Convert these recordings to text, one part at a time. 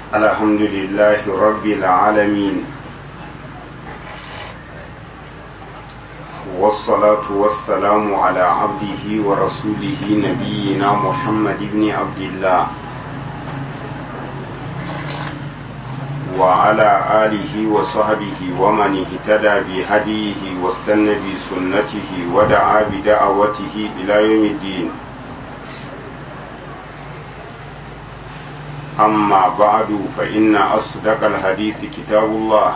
الحمد لله رب العالمين والصلاة والسلام على عبده ورسوله نبينا محمد بن عبد الله وعلى آله وصحبه ومن اهتدى بهديه واستنى بسنته ودعا بدعوته إلى يوم الدين أما بعد فإن أصدق الحديث كتاب الله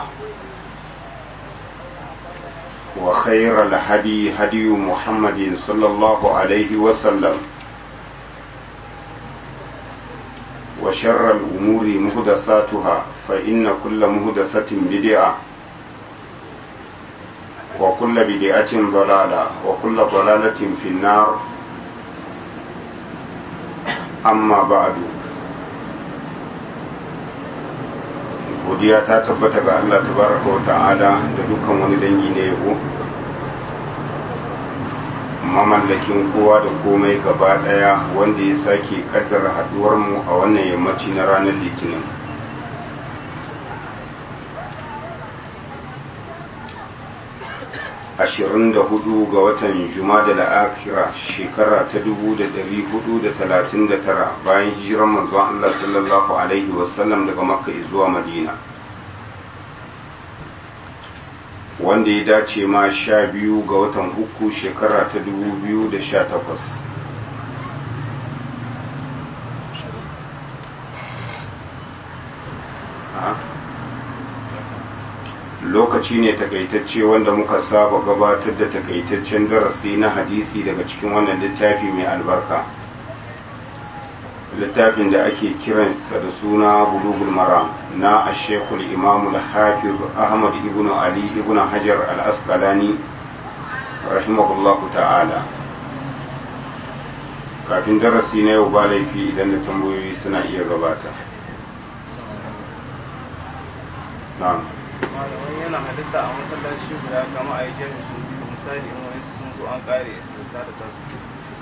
وخير الهدي هدي محمد صلى الله عليه وسلم وشر الأمور مهدثاتها فإن كل مهدثة بدعة وكل بدعة ضلالة وكل ضلالة في النار أما بعد godiya ta tabbata ga Allah tabaraka wa ta'ala da dukkan wani dangi na yabo mamallakin kowa da komai gaba daya wanda ya sake kaddara haduwar mu a wannan yammaci na ranar litinin ashirin da hudu ga watan jumada la'akira shekara ta dubu da dari hudu da talatin da tara bayan hijiran manzon Allah sallallahu alaihi wasallam daga makka zuwa madina wanda ya dace ma sha biyu ga watan uku shekara ta dubu biyu da sha takwas lokaci ne takaitacce wanda muka saba gabatar da takaitaccen darasi na hadisi daga cikin wannan littafi mai albarka littafin da ake kiransa da suna bulugul maram na ashekul imamul hafiz ahmad ibn ali ibn hajar al-asqalani rahimahullahu ta'ala kafin darasi na yau ba laifi idan da tambayoyi suna iya gabata na'am malamai yana halitta a masallaci guda kama a yi jami'in su biyu misali in wani sun zo an kare su ta da tasu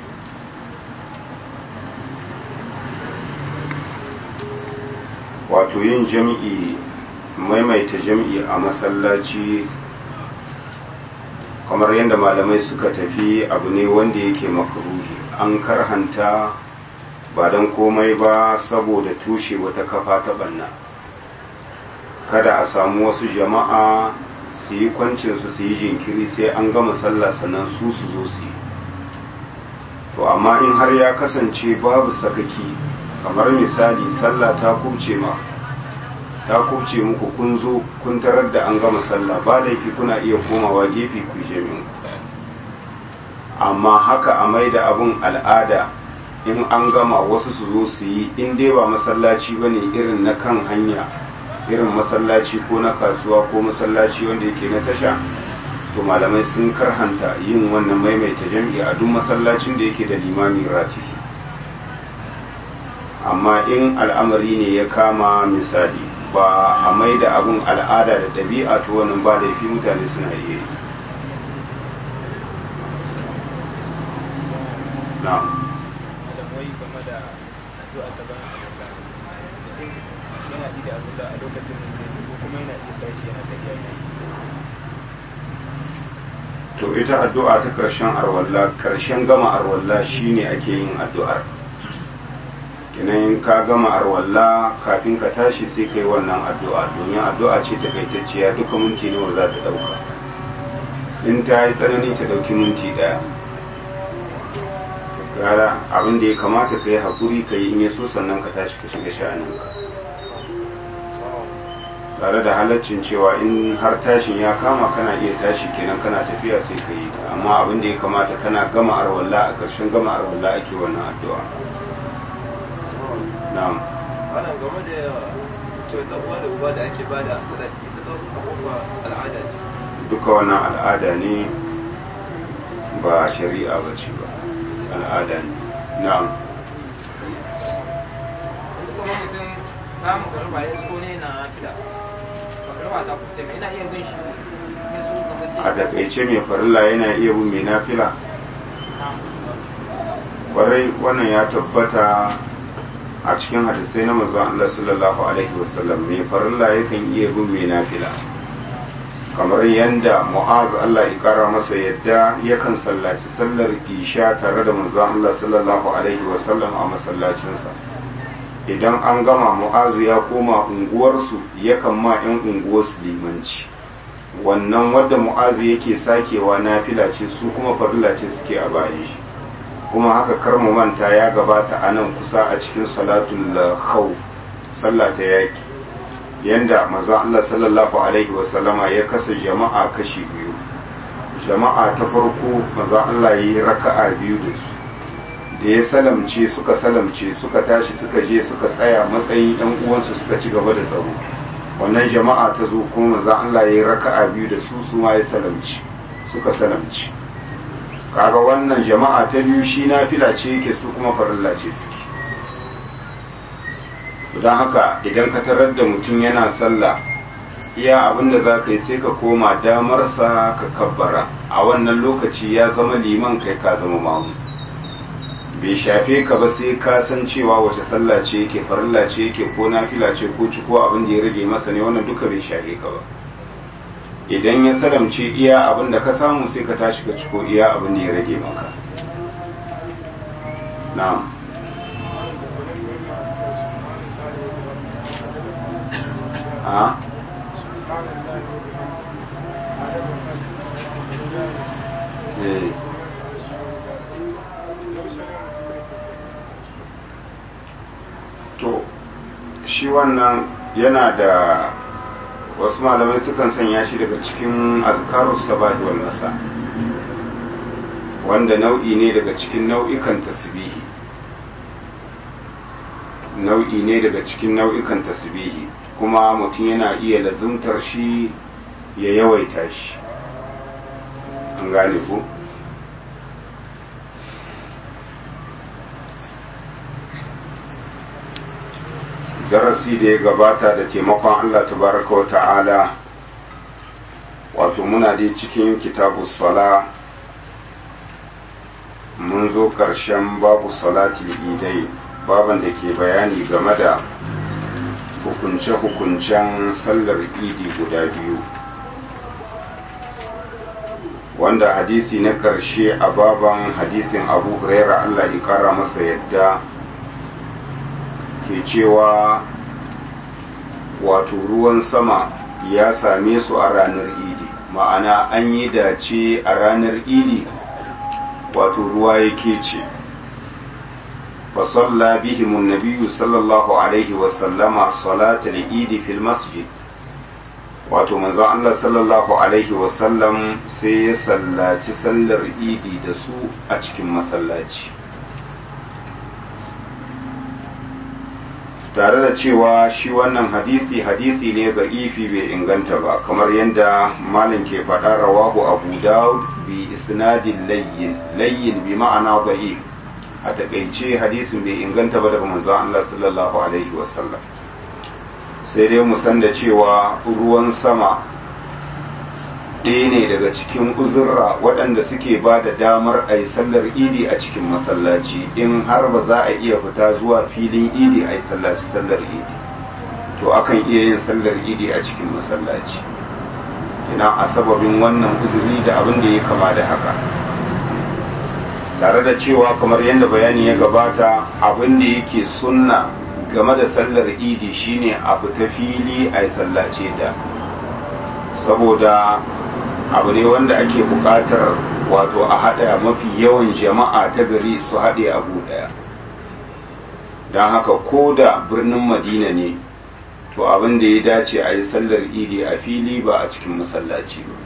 wato yin jam'i maimaita jam'i a masallaci kamar yadda malamai suka tafi abu ne wanda yake makaruhi an karhanta ba don komai ba saboda tushe wata kafa ta banna kada a samu wasu jama'a su yi kwancinsu su yi jinkiri sai an gama sallah sannan su su zo su yi to amma in har ya kasance babu sakaki kamar misali sallah ta kubce ma ta kubce muku kun zo kun tarar da an gama sallah ba laifi kuna iya komawa gefe ku jami'in amma haka a mai da abun al'ada in an gama wasu su zo su yi in dai ba masallaci ba ne irin na kan hanya irin masallaci ko na kasuwa ko masallaci wanda yake na tasha to malamai sun karhanta yin wannan maimaita jam'i a duk masallacin da yake da limami rati amma in al'amari ne ya kama misali ba a mai da abun al'ada da ɗabi'a to wannan ba laifi mutane suna iya yi na'am malamai game da addu'a ta bayan alwala mutum yana yi da abin da a lokacin da ko kuma yana iya tashi yana tafiya ne to ita addu'a ta karshen arwalla karshen gama arwalla shine ake yin addu'ar kinan ka gama arwalla kafin ka tashi sai kai wannan addu'a domin addu'a ce takaitacciya duka minti nawa za ta dauka in ta yi tsanani ta dauki minti daya gara abin da ya kamata ka yi haƙuri ka yi in ya so sannan ka tashi ka shiga sha'aninka tare da halaccin cewa in har tashin ya kama kana iya tashi kenan kana tafiya sai ka yi ta amma abin da ya kamata kana gama arwalla a ƙarshen gama arwalla ake wannan addu'a na'am wannan game da cewa dan uwa da uba da ake bada sadaki ta zo ta kuma al'ada ce duka wannan al'ada ne ba shari'a ba ce ba al'ada ne na'am yanzu kuma mutum ba mu garba ya so ne na fila ba garba ta kuce mai ina iya bin shi ya so kamar sai a takaice mai farilla yana iya bin mai nafila kwarai wannan ya tabbata a cikin hadisai na manzon Allah sallallahu alaihi wasallam mai farilla yakan iya bin mai nafila kamar yadda mu'az Allah ya kara masa yadda yakan sallaci sallar isha tare da manzon Allah sallallahu alaihi wasallam a masallacinsa idan an gama mu'azu ya koma unguwarsu yakan ma 'yan unguwarsu limanci wannan wadda mu'azu yake sakewa nafila ce su kuma farilla ce suke a bayan shi kuma haka kar mu manta ya gabata a nan kusa a cikin salatul khawf sallah ta yaki yanda manzo Allah sallallahu alaihi wasallama ya kasa jama'a kashi biyu jama'a ta farko manzo Allah yi raka'a biyu da su da ya salamce suka salamce suka tashi suka je suka tsaya matsayin yan uwansu suka ci gaba da tsaro wannan jama'a ta zo kuma manzo Allah ya yi raka'a biyu da su su ma ya salamci suka salamci kaga wannan jama'a ta biyu shi nafila ce yake su kuma farilla ce suke don haka idan ka tarar da mutum yana sallah iya abin da za ka yi sai ka koma damarsa ka kabbara a wannan lokaci ya zama liman kai ka zama mamu bai shafe ka ba sai ka san cewa wace sallah ce yake farilla ce yake ko nafila ce ko ci ko abin da ya rage masa ne wannan duka bai shafe ka ba idan ya salamce iya abin da ka samu sai ka tashi ka ciko iya abin da ya rage maka na'am a eh to shi wannan yana da wasu malamai sukan sanya shi daga cikin azkarus sabahi wal masa wanda nau'i ne daga cikin nau'ikan tasbihi nau'i ne daga cikin nau'ikan tasbihi kuma mutum yana iya lazumtar shi ya yawaita shi an gane ku darasi da ya gabata da taimakon Allah tabaraka wa ta'ala wato muna dai cikin kitabu sala mun zo ƙarshen babu salatul idai baban da ke bayani game da hukunce-hukuncen sallar idi guda biyu wanda hadisi na ƙarshe a baban hadisin abu huraira Allah ya ƙara masa yadda ke cewa wato ruwan sama ya same su a ranar idi ma'ana an yi dace a ranar idi wato ruwa ya ce fasalla bihimun nabiyu sallallahu alaihi wasallama salatul idi fil masjid wato manzon Allah sallallahu alaihi wasallam sai ya sallaci sallar idi da su a cikin masallaci tare da cewa shi wannan hadisi hadisi ne ga ifi bai inganta ba kamar yadda malin ke faɗa rawahu abu dawud bi isnadin layyin layyin bi ma'ana da'if a takaice hadisin bai inganta ba daga manzon Allah sallallahu alaihi wasallam sai dai mu san da cewa ruwan sama ɗaya ne daga cikin uzurra waɗanda suke ba da damar a yi sallar idi a cikin masallaci in har ba za a iya fita zuwa filin idi a yi sallaci sallar idi to akan iya yin sallar idi a cikin masallaci ina a sababin wannan uzuri da abin da ya kama da haka tare da cewa kamar yadda bayani ya gabata abin da yake sunna game da sallar idi shine a fita fili a yi sallace ta saboda abu ne wanda ake buƙatar wato a haɗa mafi yawan jama'a ta gari su haɗe abu ɗaya don haka ko da birnin madina ne to abin da ya dace a yi sallar idi a fili ba a cikin masallaci ba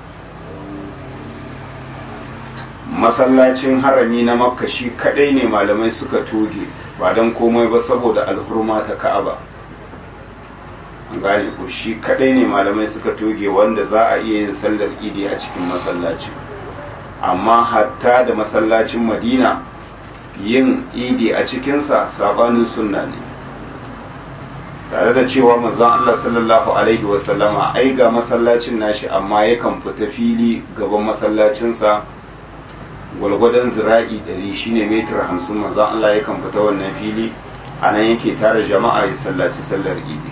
masallacin harami na makka shi kadai ne malamai suka toge ba don komai ba saboda alhurma ta ka'aba an gane ko shi kadai ne malamai suka toge wanda za a iya yin sallar idi a cikin masallaci amma hatta da masallacin madina yin idi a cikinsa sabanin sunna ne tare da cewa manzon Allah sallallahu alaihi wasallama ai ga masallacin nashi amma yakan fita fili gaban masallacinsa gwalgwadon zira'i dari shine metar hamsin manzon Allah yakan fita wannan fili a nan yake tara jama'a ya sallaci sallar idi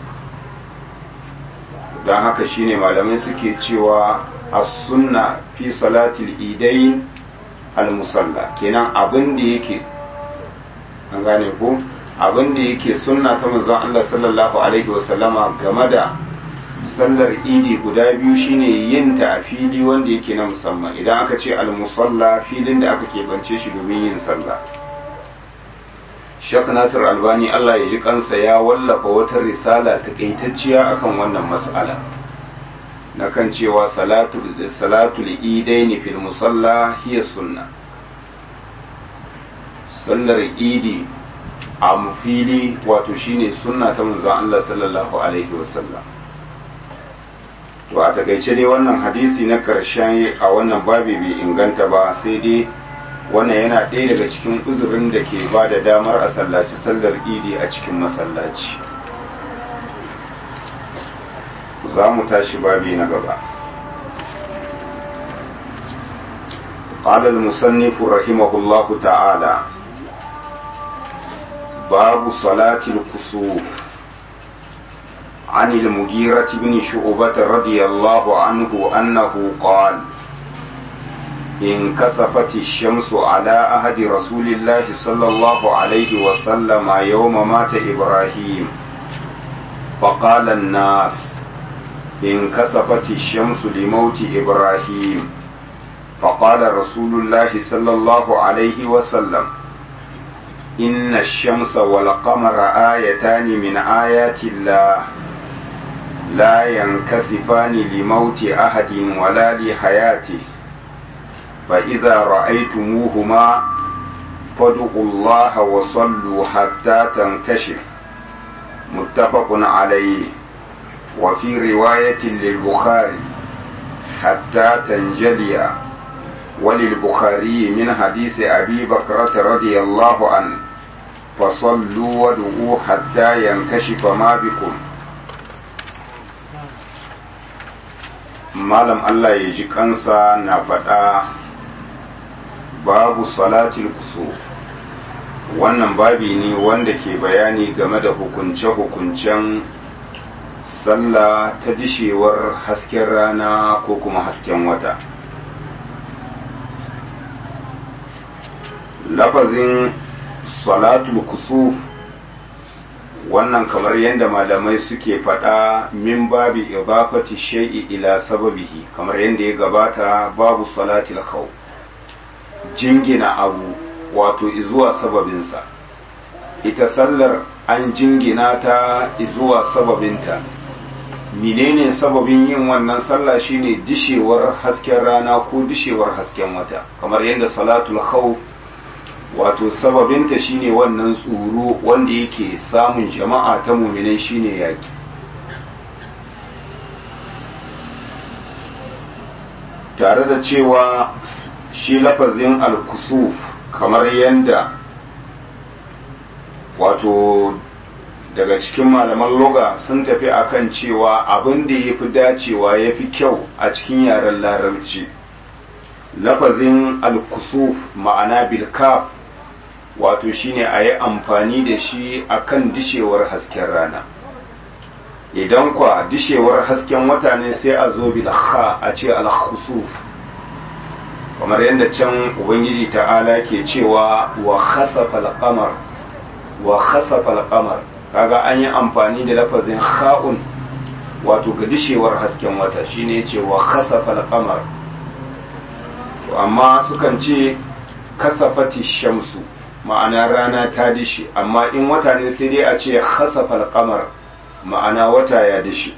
don haka shine malamai suke cewa as-sunna fi salatil idai al-musalla kenan abin da yake an gane ko abin da yake sunna ta manzon Allah sallallahu alaihi wasallama game da sallar idi guda biyu shine yin ta a fili wanda yake na musamman idan aka ce al-musalla filin da aka keɓance shi domin yin sallah Sheikh Nasir Albani Allah ya ji kansa ya wallafa wata risala takaitacciya akan wannan mas'ala na kan cewa salatu salatul idaini fil musalla hiya sunna sallar idi a fili wato shine sunna ta manzon Allah sallallahu alaihi wasallam to a takaice dai wannan hadisi na karshen a wannan babi bai inganta ba sai dai wannan yana ɗaya daga cikin uzurin da ke ba da damar a sallaci sallar idi a cikin masallaci za mu tashi babi na gaba قال المصنف رحمه الله تعالى باب صلاة الكسوف عن المغيرة بن شعبة رضي الله عنه أنه قال انكسفت الشمس على أهد رسول الله صلى الله عليه وسلم يوم مات إبراهيم فقال الناس انكسفت الشمس لموت إبراهيم فقال رسول الله صلى الله عليه وسلم إن الشمس والقمر آيتان من آيات الله لا ينكسفان لموت أحد ولا لحياته فإذا رأيتموهما فادعوا الله وصلوا حتى تنكشف متفق عليه وفي رواية للبخاري حتى تنجلي وللبخاري من حديث أبي بكرة رضي الله عنه فصلوا ودعوا حتى ينكشف ما بكم malam Allah ya ji kansa na faɗa babu salatul kusu wannan babi ne wanda ke bayani game da hukunce-hukuncen sallah ta dishewar hasken rana ko kuma hasken wata lafazin salatul kusuf wannan kamar yadda malamai suke faɗa min babi idafati shay'i ila sababihi kamar yadda ya gabata babu salatil khawf jingina abu wato izuwa sababinsa ita sallar an jingina ta izuwa sababinta menene sababin yin wannan sallah shine dishewar hasken rana ko dishewar hasken wata kamar yadda salatul khawf wato sababinta shine wannan tsoro wanda yake samun jama'a ta muminai shine yaki tare da cewa shi lafazin al-kusuf kamar yadda wato daga cikin malaman loga sun tafi akan cewa abin da ya fi dacewa ya fi kyau a cikin yaren larabci lafazin al-kusuf ma'ana bilkaf wato shine a yi amfani da shi akan dishewar hasken rana idan kwa dishewar hasken wata ne sai a zo bilha a ce al-khusuf kamar yadda can ubangiji ta'ala ke cewa wa khasafa al-qamar wa khasafa al-qamar kaga an yi amfani da lafazin kha'un wato ga dishewar hasken wata shine yace wa khasafa al-qamar to amma sukan ce kasafati shamsu ma'ana rana ta dishi amma in wata ne sai dai a ce khasafa al-qamar ma'ana wata ya dishi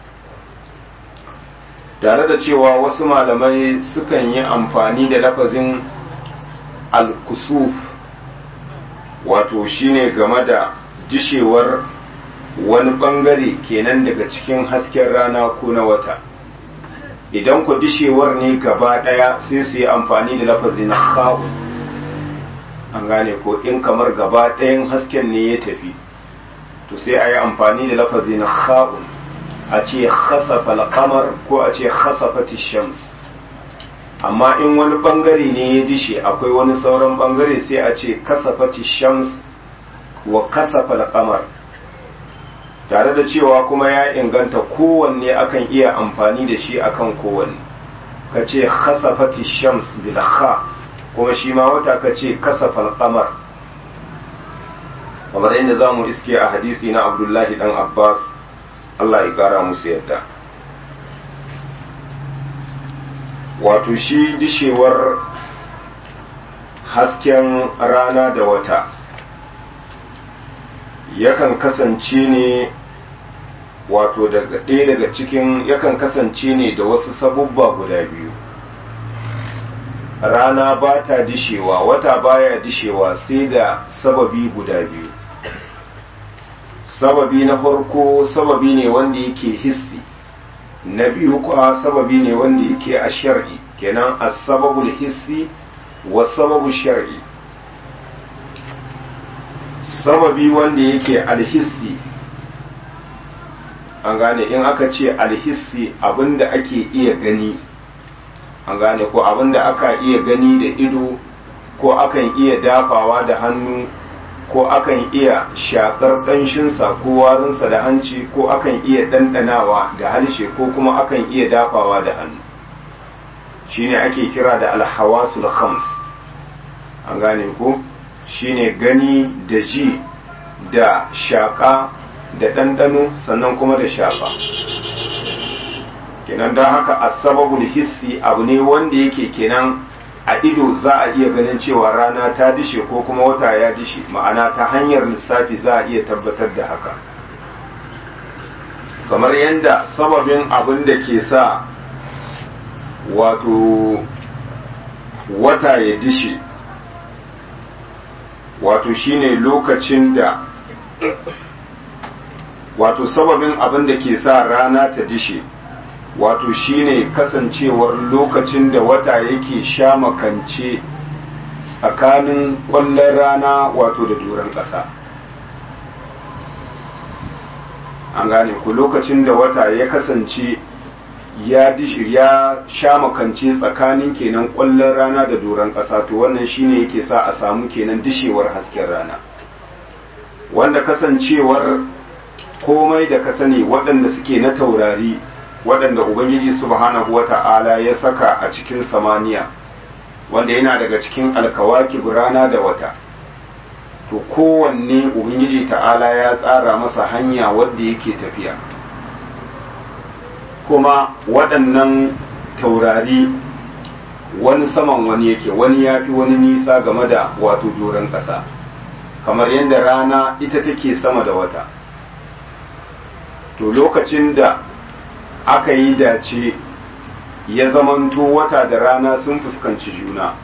tare da cewa wasu malamai sukan yi amfani da lafazin al-kusuf wato shine game da dishewar wani bangare kenan daga cikin hasken rana ko na wata idan ku dishewar ne gaba daya sai su yi amfani da lafazin kha'u an gane ko in kamar gaba ɗayan hasken ne ya tafi to sai a yi amfani da lafazin kha'u a ce khasafa al-qamar ko a ce khasafati shams amma in wani bangare ne ya dishe akwai wani sauran bangare sai a ce kasafati shams wa kasafa al-qamar tare da cewa kuma ya inganta kowanne akan iya amfani da shi akan kowanne kace khasafati shams bil kha kuma shi ma wata kace kasafa al-qamar kamar yadda zamu iske a hadisi na Abdullahi dan Abbas Allah ya kara musu yadda wato shi dishewar hasken rana da wata yakan kasance ne wato daga ɗaya daga cikin yakan kasance ne da wasu sabubba guda biyu rana ba ta dishewa wata baya dishewa sai da sababi guda biyu sababi na farko sababi ne wanda yake hissi na biyu kuwa sababi ne wanda yake a shar'i kenan as-sababul hissi wa sababu shar'i sababi wanda yake alhissi an gane in aka ce alhissi abinda ake iya gani an gane ko abinda aka iya gani da ido ko akan iya dafawa da hannu ko akan iya shakar ƙanshinsa ko warinsa da hanci ko akan iya ɗanɗanawa da harshe ko kuma akan iya dafawa da hannu shine ake kira da alhawasul khams an gane ko shine gani da ji da shaƙa da ɗanɗano sannan kuma da shafa kenan don haka asababul hissi abu ne wanda yake kenan a ido za a iya ganin cewa rana ta dishe ko kuma wata ya dishe ma'ana ta hanyar lissafi za a iya tabbatar da haka kamar yadda sababin abin da ke sa wato wata ya dishe wato shine lokacin da wato sababin abin da ke sa rana ta dishe wato shine kasancewar lokacin da wata yake sha makance tsakanin kwallon rana wato da doron ƙasa an gane ku lokacin da wata ya kasance ya dishi ya sha makance tsakanin kenan kwallon rana da doron ƙasa to wannan shine yake sa a samu kenan dishewar hasken rana wanda kasancewar komai da ka sani waɗanda suke na taurari waɗanda ubangiji subhanahu wata'ala ya saka a cikin samaniya wanda yana daga cikin alkawaki rana da wata to kowanne ubangiji ta'ala ya tsara masa hanya wadda yake tafiya kuma waɗannan taurari wani saman wani yake wani ya fi wani nisa game da wato doron ƙasa kamar yadda rana ita take sama da wata to lokacin da aka yi dace ya zamanto wata da rana sun fuskanci juna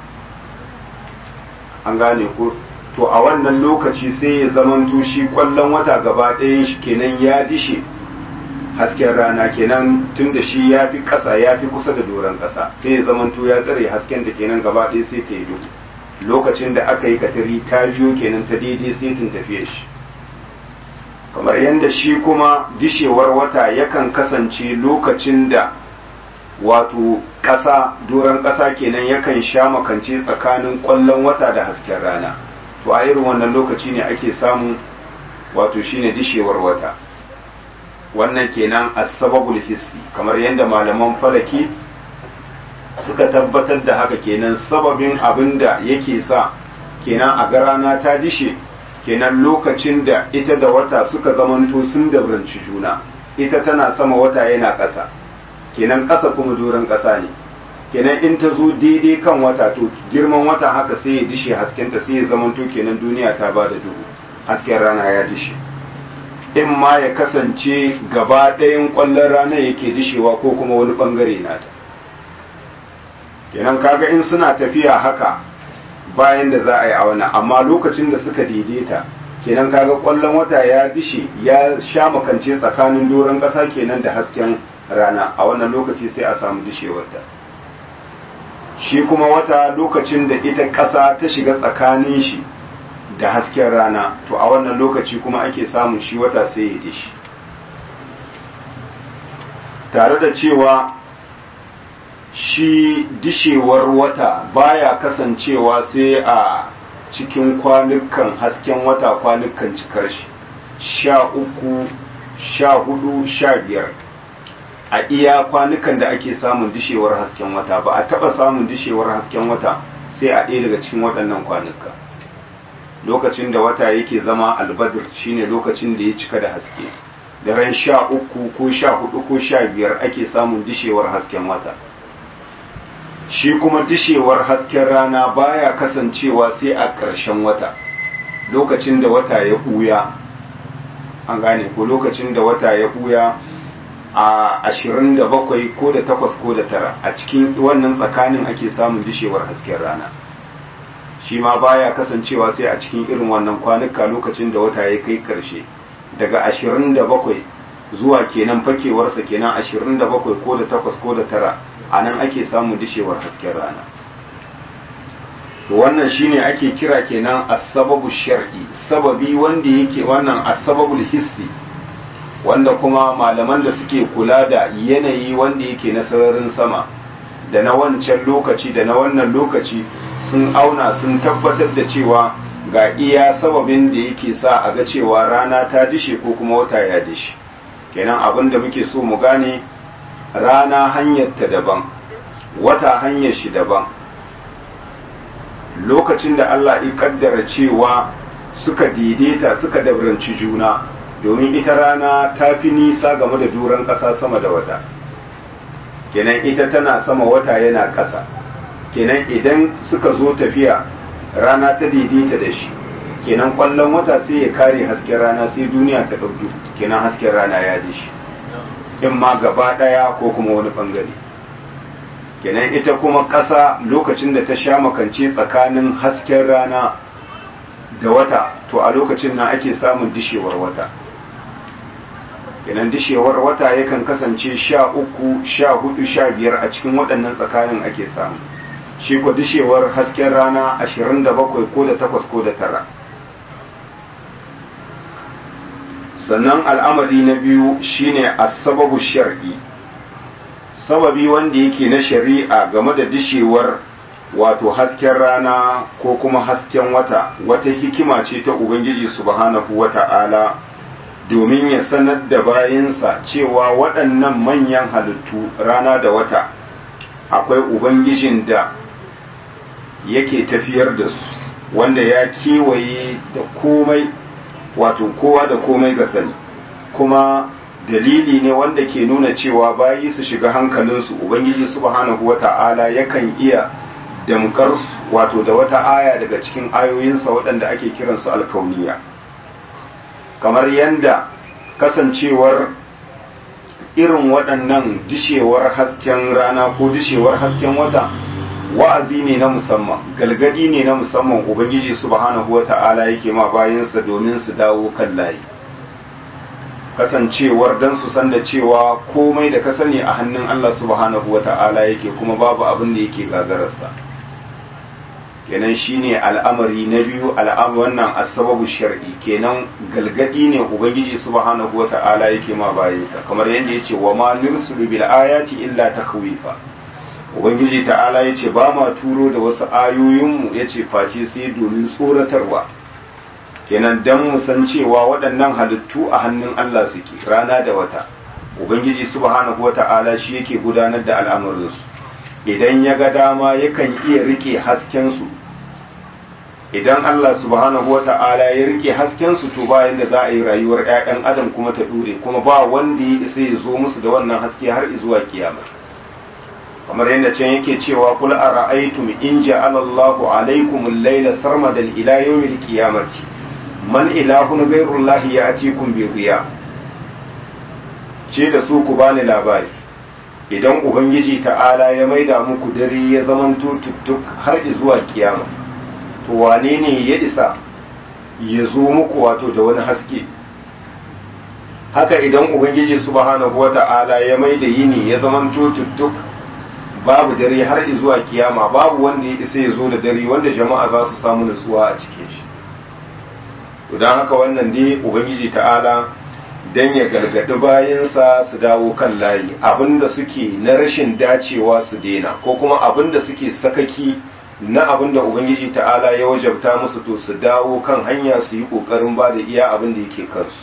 an gane ko to a wannan lokaci sai ya zamanto shi kwallon wata gaba ɗayan shi kenan ya dishe hasken rana kenan tun da shi ya fi ƙasa ya fi kusa da doron ƙasa sai ya zamanto ya tsare hasken da kenan gaba ɗaya sai ta yi lokacin da aka yi katari ta jiyo kenan ta daidai sai tun tafiye shi kamar yadda shi kuma dishewar wata yakan kasance lokacin da wato ƙasa doron ƙasa kenan yakan sha makance tsakanin ƙwallon wata da hasken rana to a irin wannan lokaci ne ake samu wato shine dishewar wata wannan kenan asbabul hissi kamar yadda malaman falaki suka tabbatar da haka kenan sababin abin da yake sa kenan a ga rana ta dishe kenan lokacin da ita da wata suka zamanto sun dabranci juna ita tana sama wata yana ƙasa kenan ƙasa kuma doron ƙasa ne kenan in ta zo daidai kan wata to girman wata haka sai ya dishe haskenta sai ya zamanto kenan duniya ta ba da duhu hasken rana ya dishe in ma ya kasance gaba ɗayan ƙwallon rana yake dishewa ko kuma wani ɓangare nata kenan kaga in suna tafiya haka bayan da za a yi a wannan amma lokacin da suka daidaita kenan kaga kwallon wata ya dishe ya sha makance tsakanin doron ƙasa kenan da hasken rana a wannan lokaci sai a samu dishewarta shi kuma wata lokacin da ita ƙasa ta shiga tsakanin shi da hasken rana to a wannan lokaci kuma ake samun shi wata sai ya dishi tare da cewa shi dishewar wata baya kasancewa sai a cikin kwanukan hasken wata kwanukan cikar shi sha uku sha hudu sha biyar a iya kwanukan da ake samun dishewar hasken wata ba a taba samun dishewar hasken wata sai a ɗaya daga cikin waɗannan kwanuka lokacin da wata yake zama albadir shine lokacin da ya cika da haske da ran sha uku ko sha hudu ko sha biyar ake samun dishewar hasken wata shi kuma dishewar hasken rana baya kasancewa sai a ƙarshen wata lokacin da wata ya ɓuya an gane ko lokacin da wata ya ɓuya a ashirin da bakwai ko da takwas ko da tara a cikin wannan tsakanin ake samun dishewar hasken rana shi ma baya kasancewa sai a cikin irin wannan kwanuka lokacin da wata ya kai karshe daga ashirin da bakwai zuwa kenan fakewarsa kenan ashirin da bakwai ko da takwas ko da tara a nan ake samun dishewar hasken rana wannan shine ake kira kenan asababu shar'i sababi wanda yake wannan asababul hissi wanda kuma malaman da suke kula da yanayi wanda yake na sararin sama da na wancan lokaci da na wannan lokaci sun auna sun tabbatar da cewa ga iya sababin da yake sa a ga cewa rana ta dishe ko kuma wata ya dishe kenan abin da muke so mu gane rana hanyar ta daban wata hanyar shi daban lokacin da Allah ya kaddara cewa suka daidaita suka dabranci juna domin ita rana ta fi nisa game da duran ƙasa sama da wata kenan ita tana sama wata yana ƙasa kenan idan suka zo tafiya rana ta daidaita da shi kenan ƙwallon wata sai ya kare hasken rana sai duniya ta ɗauki kenan hasken rana ya dishi in ma gaba ɗaya ko kuma wani ɓangare kenan ita kuma ƙasa lokacin da ta sha makance tsakanin hasken rana da wata to a lokacin nan ake samun dishewar wata kenan dishewar wata yakan kasance sha uku sha hudu sha biyar a cikin waɗannan tsakanin ake samu shi ko dishewar hasken rana ashirin da bakwai ko da takwas ko da tara sannan al'amari na biyu shine asababu shar'i sababi wanda yake na shari'a game da dishewar wato hasken rana ko kuma hasken wata wata hikima ce ta ubangiji subhanahu wata'ala domin ya sanar da bayansa cewa waɗannan manyan halittu rana da wata akwai ubangijin da yake tafiyar da su wanda ya kewaye da komai wato kowa da komai ga sani kuma dalili ne wanda ke nuna cewa bayi su shiga hankalinsu ubangiji subhanahu wata'ala yakan iya damkar wato da wata aya daga cikin ayoyinsa waɗanda ake kiransu alkauniya kamar yadda kasancewar irin waɗannan dishewar hasken rana ko dishewar hasken wata wa'azi ne na musamman galgadi ne na musamman ubangiji subhanahu wata'ala yake ma bayansa domin su dawo kan layi kasancewar dan su san da cewa komai da ka sani a hannun Allah subhanahu wata'ala yake kuma babu abin da yake gagararsa kenan shine al'amari na biyu al'am wannan asababu shar'i kenan galgadi ne ubangiji subhanahu wata'ala yake ma bayansa kamar yadda yace wa ma nursulu bil ayati illa takhwifa ubangiji ta'ala yace ba ma turo da wasu ayoyinmu yace face sai domin tsoratarwa kenan dan mu san cewa waɗannan halittu a hannun Allah suke rana da wata ubangiji subhanahu wata'ala shi yake gudanar da al'amuransu idan ya ga dama yakan iya rike haskensu idan Allah subhanahu wata'ala ya rike haskensu to bayan da za a yi rayuwar 'ya'yan adam kuma ta dure kuma ba wanda ya isa ya zo musu da wannan haske har zuwa kiyama kamar yadda can yake cewa kul ara'aytum in ja'ala Allahu alaykum al-layla sarmadan ila yawmil qiyamati man ilahun ghayrullahi ya'tikum bi dhiya ce da su ku bani labari idan ubangiji ta'ala ya maida muku dare ya zamanto tuttuk har zuwa kiyama to wane ne ya isa ya zo muku wato da wani haske haka idan ubangiji subhanahu wata'ala ya maida yini ya zamanto tuttuk babu dare har zuwa kiyama babu wanda ya isa ya zo da dare wanda jama'a za su samu nutsuwa a cikin shi don haka wannan dai ubangiji ta'ala don ya gargaɗi bayansa su dawo kan layi abinda suke na rashin dacewa su daina ko kuma abinda suke sakaki na abin da ubangiji ta'ala ya wajabta musu to su dawo kan hanya su yi ƙoƙarin ba da iya abin da yake kansu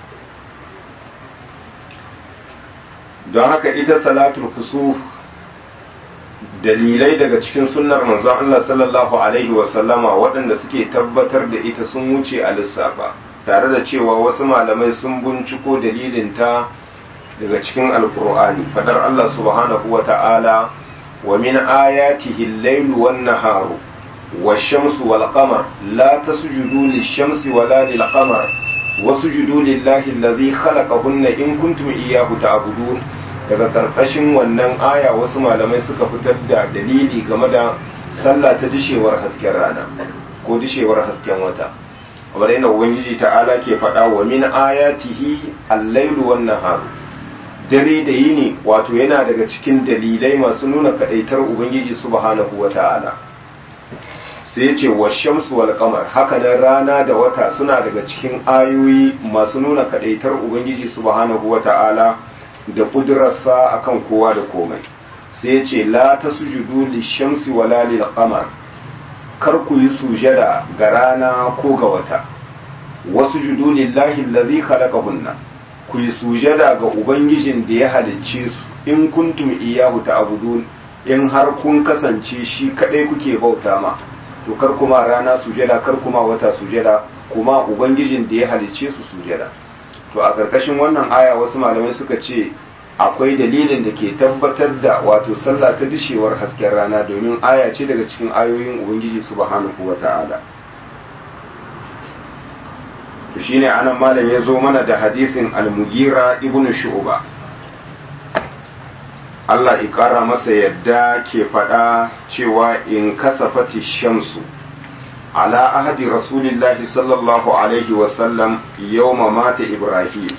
don haka ita salatul kusuf dalilai daga cikin sunnar manzon Allah sallallahu alaihi wasallama waɗanda suke tabbatar da ita sun wuce a lissafa tare da cewa wasu malamai sun binciko dalilinta daga cikin alkur'ani fadar Allah subhanahu wa ta'ala wa min ayatihi al-lailu wan naharu wash-shamsu wal qamar la tasjudu lish-shamsi wala lil-qamar wasjudu lillahi alladhi khalaqahunna in kuntum iyyahu ta'budun daga karkashin wannan aya wasu malamai suka fitar da dalili game da sallah ta dishewar hasken rana ko dishewar hasken wata kamar yana ubangiji ta'ala ke faɗa wa min ayatihi al-lailu wan naharu dare da yini wato yana daga cikin dalilai masu nuna kadaitar ubangiji subhanahu wata'ala sai ya ce wa shamsu wal qamar haka nan rana da wata suna daga cikin ayoyi masu nuna kadaitar ubangiji subhanahu wata'ala da kudurarsa akan kowa da komai sai ya ce la tasjudu lishamsi wala lil qamar kar ku yi sujada ga rana ko ga wata wasu judu lillahi allazi khalaqahunna ku yi sujada ga ubangijin da ya halicce su in kuntum iyyahu ta'budun in har kun kasance shi kadai kuke bauta ma to kar kuma rana sujada kar kuma wata sujada kuma ubangijin da ya halicce su sujada to a karkashin wannan aya wasu malamai suka ce akwai dalilin da ke tabbatar da wato sallah ta dishewar hasken rana domin aya ce daga cikin ayoyin ubangiji subhanahu wata'ala to shine anan malam ya zo mana da hadisin al-mugira ibn shu'ba Allah ya kara masa yadda ke faɗa cewa in kasafati shamsu ala ahadi rasulillahi sallallahu alaihi wasallam yawma mata ibrahim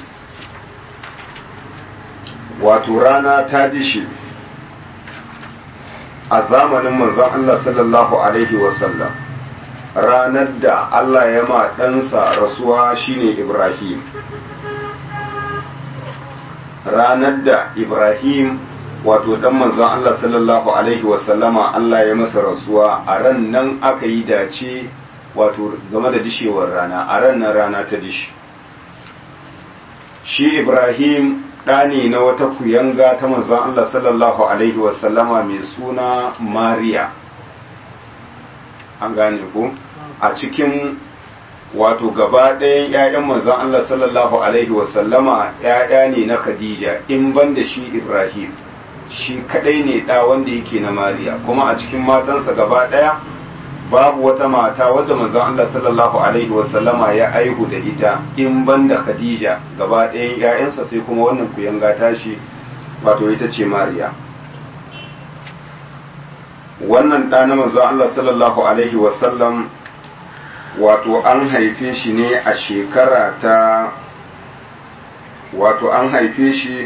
wato rana ta dishi a zamanin manzon Allah sallallahu alaihi wasallam ranar da Allah ya ma ɗansa rasuwa shine Ibrahim ranar da Ibrahim wato dan manzon Allah sallallahu alaihi wasallama Allah ya masa rasuwa a ran nan aka yi dace wato game da dishewar rana a ran nan rana ta dishi shi Ibrahim ɗani na wata kuyanga ta manzon Allah sallallahu alaihi wasallama mai suna Mariya an gane ku a cikin wato gaba ɗayan 'ya'yan manzon Allah sallallahu alaihi wasallama 'ya'ya ne na Khadija in ban da shi Ibrahim shi kadai ne ɗa wanda yake na Mariya kuma a cikin matansa gaba ɗaya babu wata mata wadda manzon Allah sallallahu alaihi wasallama ya aihu da ita in ban da Khadija gaba ɗayan 'ya'yansa sai kuma wannan kuyanga tashi wato ita ce Mariya wannan ɗa na manzon Allah sallallahu alaihi wasallam wato an haife shi ne a shekara ta wato an haife shi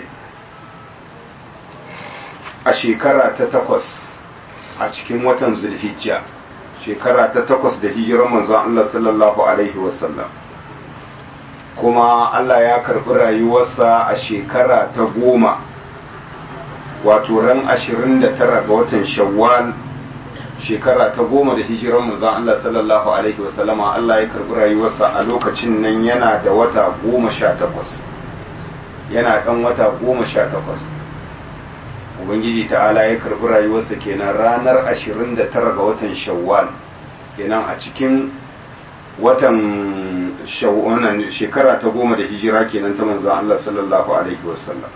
a shekara ta takwas a cikin watan zulhijja shekara ta takwas da hijirar manzon Allah sallallahu alaihi wasallam kuma Allah ya karɓi rayuwarsa a shekara ta goma wato ran ashirin da tara ga watan shawwal shekara ta goma da hijirar manzon Allah sallallahu alaihi wasallama Allah ya karbi rayuwarsa a lokacin nan yana da wata goma sha takwas yana ɗan wata goma sha takwas ubangiji ta'ala ya karbi rayuwarsa kenan ranar ashirin da tara ga watan shawwal kenan a cikin watan shawwal shekara ta goma da hijira kenan ta manzon Allah sallallahu alaihi wasallam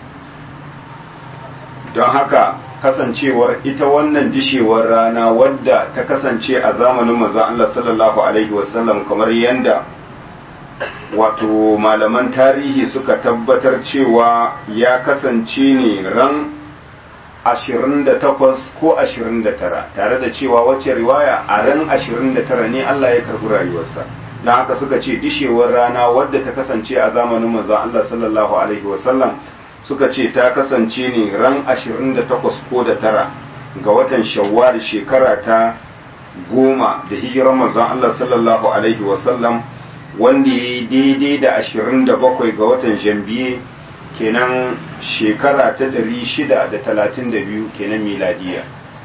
don haka kasancewar ita wannan dishewar rana wadda ta kasance a zamanin maza Allah sallallahu Alaihi wasallam kamar yadda wato malaman tarihi suka tabbatar cewa ya kasance ne ran 28 ko 29 tare da cewa wacce riwaya a ran 29 ne Allah ya karbi rayuwarsa don haka suka ce dishewar rana wadda ta kasance a zamanin maza Allah sallallahu Alaihi wasallam suka ce ta kasance ne ran 28 ko da tara ga watan shawwal shekara ta goma da hijirar manzon Allah sallallahu alaihi wasallam wanda ya yi daidai da 27 ga watan janvier kenan shekara ta 632 kenan miladiya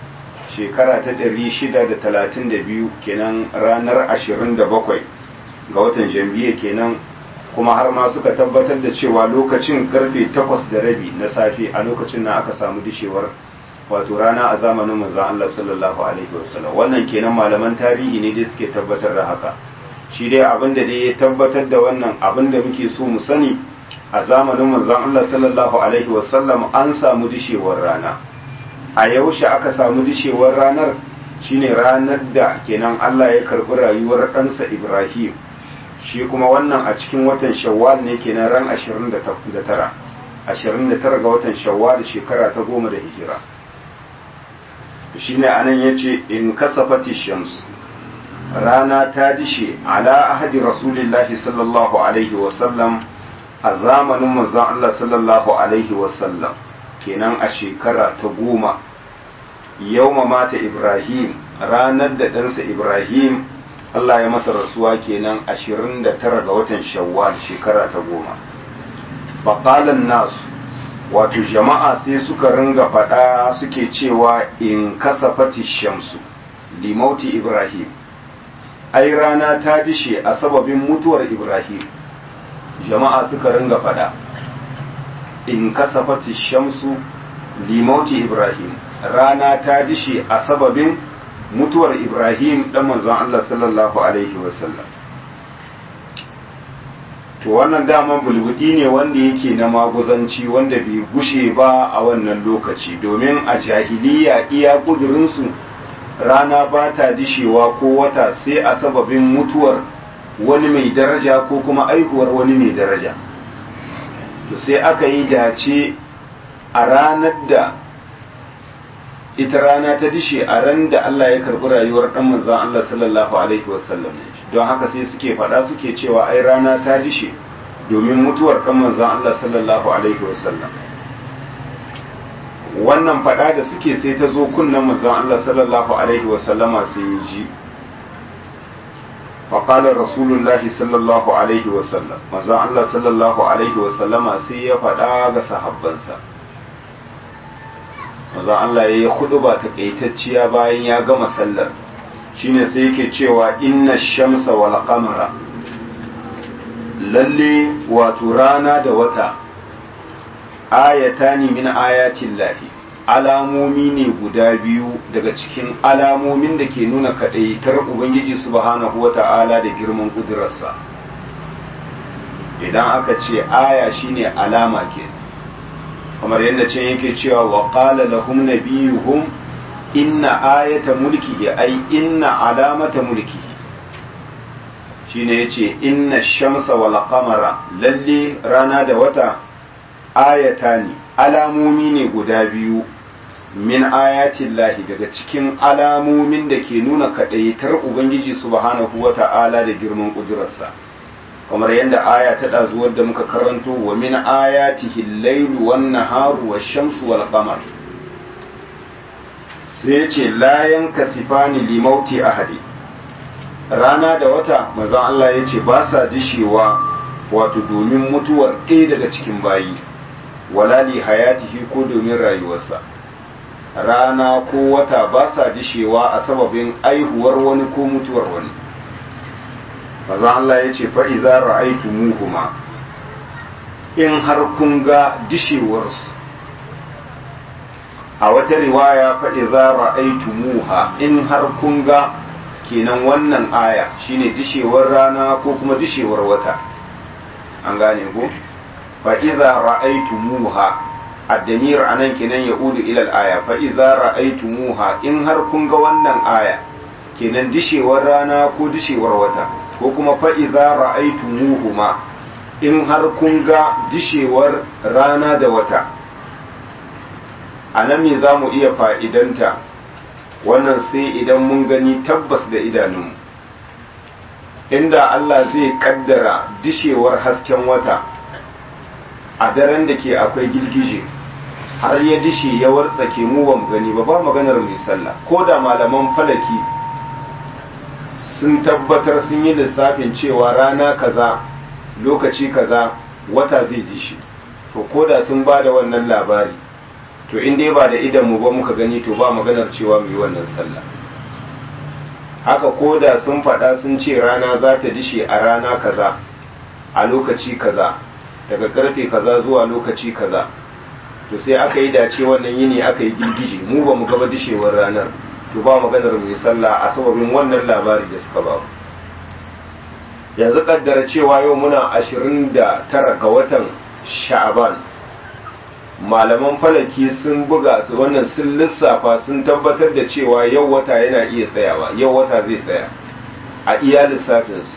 shekara ta 632 kenan ranar 27 ga watan jambiya kenan kuma har ma suka tabbatar da cewa lokacin karfe 8 da rabi na safe a lokacin na aka samu dishewar wato rana a zamanin manzon Allah sallallahu alaihi wasallam wannan kenan malaman tarihi ne dai suke tabbatar da haka shi dai abin da dai ya tabbatar da wannan abin da muke so mu sani a zamanin manzon Allah sallallahu alaihi wasallam an samu dishewar rana a yaushe aka samu dishewar ranar shine ranar da kenan Allah ya karbi rayuwar ɗansa Ibrahim shi kuma wannan a cikin watan Shawwal ne kenan ran 29 29 ga watan Shawwal shekara ta goma da hijira shine anan yace in kasafati shams rana ta dishe ala ahadi rasulillahi sallallahu alaihi wasallam a zamanin manzon Allah sallallahu alaihi wasallam kenan a shekara ta goma yauma mata Ibrahim ranar da ɗansa Ibrahim Allah ya masa rasuwa kenan 29 ga watan shawwal shekara ta goma faƙalan nasu wato jama'a sai suka ringa faɗa suke cewa in kasafati shamsu limauti Ibrahim ai rana ta dishe a sababin mutuwar Ibrahim jama'a suka ringa fada in kasafati shamsu limauti Ibrahim rana ta dishe a sababin mutuwar Ibrahim dan manzon Allah sallallahu alaihi wasallam to wannan daman bulbudi ne wanda yake na maguzanci wanda bai gushe ba a wannan lokaci domin a jahiliya iya kudurinsu rana ba ta dishewa ko wata sai a sababin mutuwar wani mai daraja ko kuma aihuwar wani mai daraja to sai aka yi dace a ranar da ita rana ta dishe a ran da Allah ya karɓi rayuwar ɗan manzan Allah sallallahu alaihi wasallam don haka sai suke faɗa suke cewa ai rana ta dishe domin mutuwar ɗan manzan Allah sallallahu alaihi wasallam wannan fada da suke sai ta zo kunnan manzon Allah sallallahu alaihi wasallama sai ya ji faƙalar rasulullahi sallallahu alaihi wasallam manzon Allah sallallahu alaihi wasallama sai ya fada ga sahabbansa manzon Allah ya yi huduba takaitacciya bayan ya gama sallar shine sai yake cewa inna shamsa wal qamara lalle wato rana da wata ayatani min ayatin lahi alamomi ne guda biyu daga cikin alamomin da ke nuna kaɗaitar ubangiji subhanahu wata'ala da girman ƙudurarsa idan aka ce aya shine alama ke kamar yadda ce yake cewa wa qala lahum nabiyuhum inna ayata mulkihi ai inna alamata mulkihi shine yace inna shamsa wal qamara lalle rana da wata ayatani alamomi ne guda biyu min ayatin lahi daga cikin alamomin da ke nuna kaɗaitar ubangiji subhanahu wa ta'ala da girman ƙudurarsa kamar yadda aya ta ɗazuwar da muka karanto wa min ayatihi lailu wan naharu wa shamsu wal qamar sai ya ce layan kasifani limauti ahadi rana da wata manzon Allah ya ce ba sa dishewa wato domin mutuwar ɗaya daga cikin bayi wala li hayatihi ko domin rayuwarsa rana ko wata ba sa dishewa a sababin aihuwar wani ko mutuwar wani mazan Allah ya ce fa'iza ra'aitu muhuma in har kun ga dishewarsu a wata riwaya fa'iza ra'aitu muha in har kun ga kenan wannan aya shine dishewar rana ko kuma dishewar wata an gane ko fa'iza ra'aitu muha addamir anan kenan ya udu ilal aya fa'iza ra'aitu muha in har kun ga wannan aya kenan dishewar rana ko dishewar wata ko kuma fa'iza ra'aitu muhuma in har kun ga dishewar rana da wata a nan me za mu iya fa'idanta wannan sai idan mun gani tabbas da idanunmu inda Allah zai kaddara dishewar hasken wata a daren da ke akwai girgije har ya dishe ya wartsake mu ba mu gani ba ba maganar mai sallah ko da malaman falaki sun tabbatar sun yi lissafin cewa rana kaza lokaci kaza wata zai dishe to ko da sun ba da wannan labari to in dai ba da idan mu ba muka gani to ba maganar cewa mu yi wannan sallah haka ko da sun faɗa sun ce rana za ta dishe a rana kaza a lokaci kaza daga karfe kaza zuwa lokaci kaza to sai aka yi dace wannan yini aka yi girgije mu ba mu gaba dishewar ranar to ba maganar mu yi sallah a sababin wannan labari da suka ba yanzu kaddara cewa yau muna ashirin da tara ga watan sha'aban malaman falaki sun buga su wannan sun lissafa sun tabbatar da cewa yau wata yana iya tsayawa yau wata zai tsaya a iya lissafinsu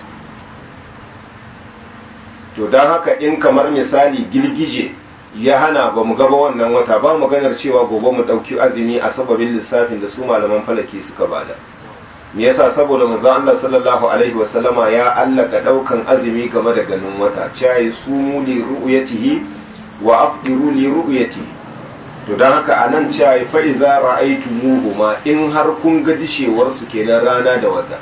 to don haka in kamar misali girgije ya hana ba mu gaba wannan wata ba maganar cewa gobe mu ɗauki azumi a sababin lissafin da su malaman falaki suka bada me yasa saboda manzo Allah sallallahu alaihi wasallama ya allaka daukan azumi game da ganin wata cewa sumu li ru'yatihi wa afdiru li ru'yatihi to dan haka anan cewa fa iza ra'aytumuhuma in har kun ga dishewar su kenan rana da wata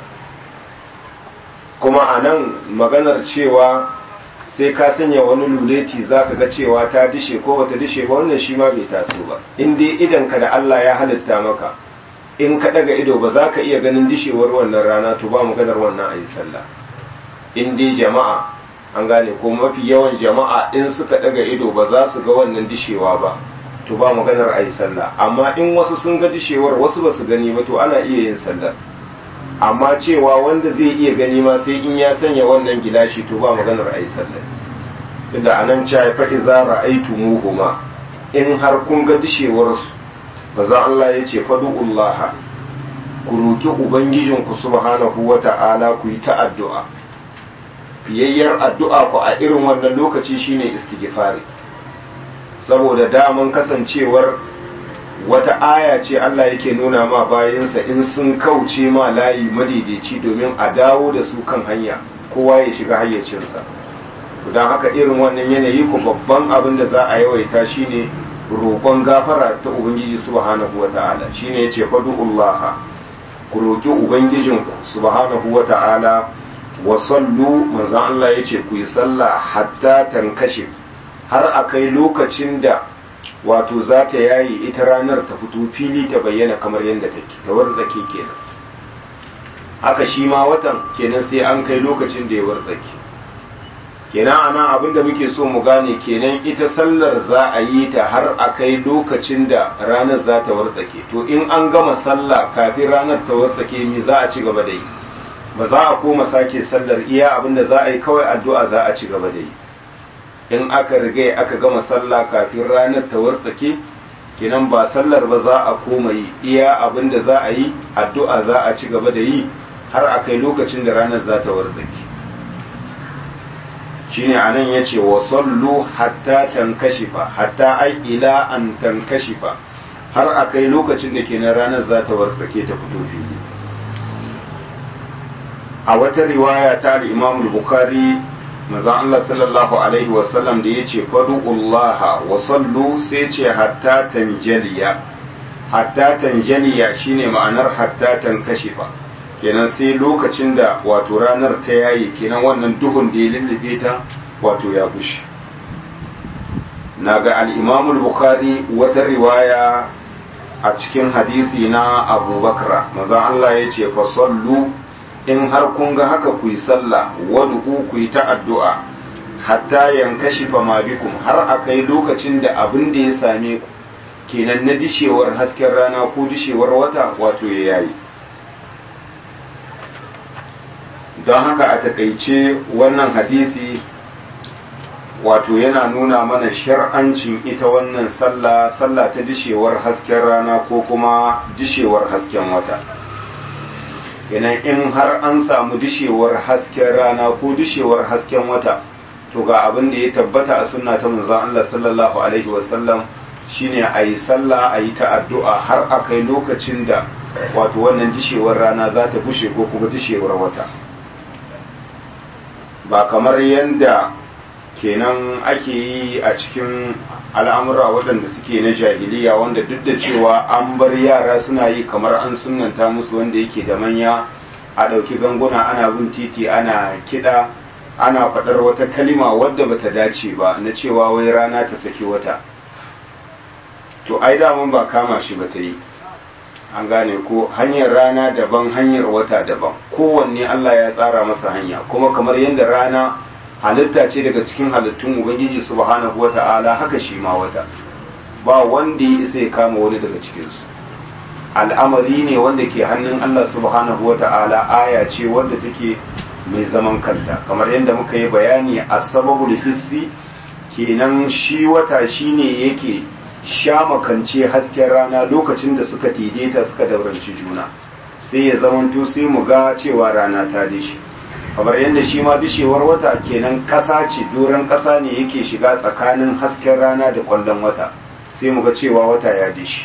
kuma anan maganar cewa sai ka sanya wani luleti zaka ga cewa ta dishe ko bata dishe ba wannan shi ma bai taso ba in dai idan ka da Allah ya halitta maka in ka daga ido ba za ka iya ganin dishewar wannan rana to ba maganar wannan a yi sallah in dai jama'a an gane ko mafi yawan jama'a in suka daga ido ba za su ga wannan dishewa ba to ba maganar a yi sallah amma in wasu sun ga dishewar wasu ba su gani ba to ana iya yin sallah amma cewa wanda zai iya gani ma sai in ya sanya wannan gilashi to ba maganar a yi sallah tunda anan cewa fa iza ra'aytumuhuma in har kun ga dishewar su maza Allah ya ce fadu'ullaha ku roki ubangijinku subhanahu wa ta'ala ku yi ta addu'a fiyayyar addu'a ku a irin wannan lokaci shine istighfari saboda daman kasancewar wata aya ce Allah yake nuna ma bayansa in sun kauce ma layi madaidaici domin a dawo da su kan hanya kowa ya shiga hayyacinsa don haka irin wannan yanayi ku babban abin da za a yawaita shine roƙon gafara ta ubangiji subhanahu wa ta'ala shine yace fadu'ullaha ku roƙi ubangijinku subhanahu wa ta'ala wa sallu manzo Allah yace ku yi sallah hatta tankashif har akai lokacin da wato za ta yayi ita ranar ta fito fili ta bayyana kamar yadda take ta warzake kenan haka shi ma watan kenan sai an kai lokacin da ya warzake kenan anan abin da muke so mu gane kenan ita sallar za a yi ta har a kai lokacin da ranar za ta wartsake to in an gama sallah kafin ranar ta wartsake mi za a ci gaba da yi ba za a koma sake sallar iya abin da za a yi kawai addu'a za a ci gaba da yi in aka riga aka gama sallah kafin ranar ta wartsake kenan ba sallar ba za a koma yi iya abin da za a yi addu'a za a ci gaba da yi har a kai lokacin da ranar za ta wartsake shine anan yace wa sallu hatta tankashifa hatta ai ila an tankashifa har akai lokacin da kenan ranar za ta wartsake ta fito fili a wata riwaya ta al-Imam al-Bukhari manzon Allah sallallahu alaihi wa sallam da yace fadullaha wa sallu sai ce hatta tanjaliya hatta tanjaliya shine ma'anar hatta tankashifa kenan sai lokacin da wato ranar ta yayi kenan wannan duhun da ya lullube ta wato ya bushe na ga al'imamul bukhari wata riwaya a cikin hadisi na abubakar maza Allah ya ce fasallu in har kun ga haka ku yi sallah wadu ku yi ta addu'a hatta yankashi ma bikum har a kai lokacin da abin da ya same ku kenan na dishewar hasken rana ko dishewar wata wato ya yayi don haka a takaice wannan hadisi wato yana nuna mana shar'ancin ita wannan sallah sallah ta dishewar hasken rana ko kuma dishewar hasken wata kenan in har an samu dishewar hasken rana ko dishewar hasken wata to ga abin da ya tabbata a sunna ta manzon Allah sallallahu alaihi wasallam shine a yi sallah a yi ta addu'a har a kai lokacin da wato wannan dishewar rana za ta bushe ko kuma dishewar wata ba kamar yadda kenan ake yi a cikin al'amura waɗanda suke na jahiliya wanda duk da cewa an bar yara suna yi kamar an sunanta musu wanda yake da manya a ɗauki ganguna ana bin titi ana kiɗa ana faɗar wata kalima wadda bata dace ba na cewa wai rana ta saki wata to ai daman ba kama shi ba ta yi an gane ko hanyar rana daban hanyar wata daban kowanne Allah ya tsara masa hanya kuma kamar yadda rana halitta ce daga cikin halittun ubangiji subhanahu wata'ala haka shi ma wata ba wanda ya isa ya kama wani daga cikinsu al'amari ne wanda ke hannun Allah subhanahu wata'ala aya ce wanda take mai zaman kanta kamar yadda muka yi bayani a sababul hissi kenan shi wata shine yake sha makance hasken rana lokacin da suka daidaita suka dauranci juna sai ya zamanto sai mu ga cewa rana ta dishe kamar yadda shi ma dishewar wata kenan ƙasa ce doron ƙasa ne yake shiga tsakanin hasken rana da ƙwallon wata sai mu ga cewa wata ya dishe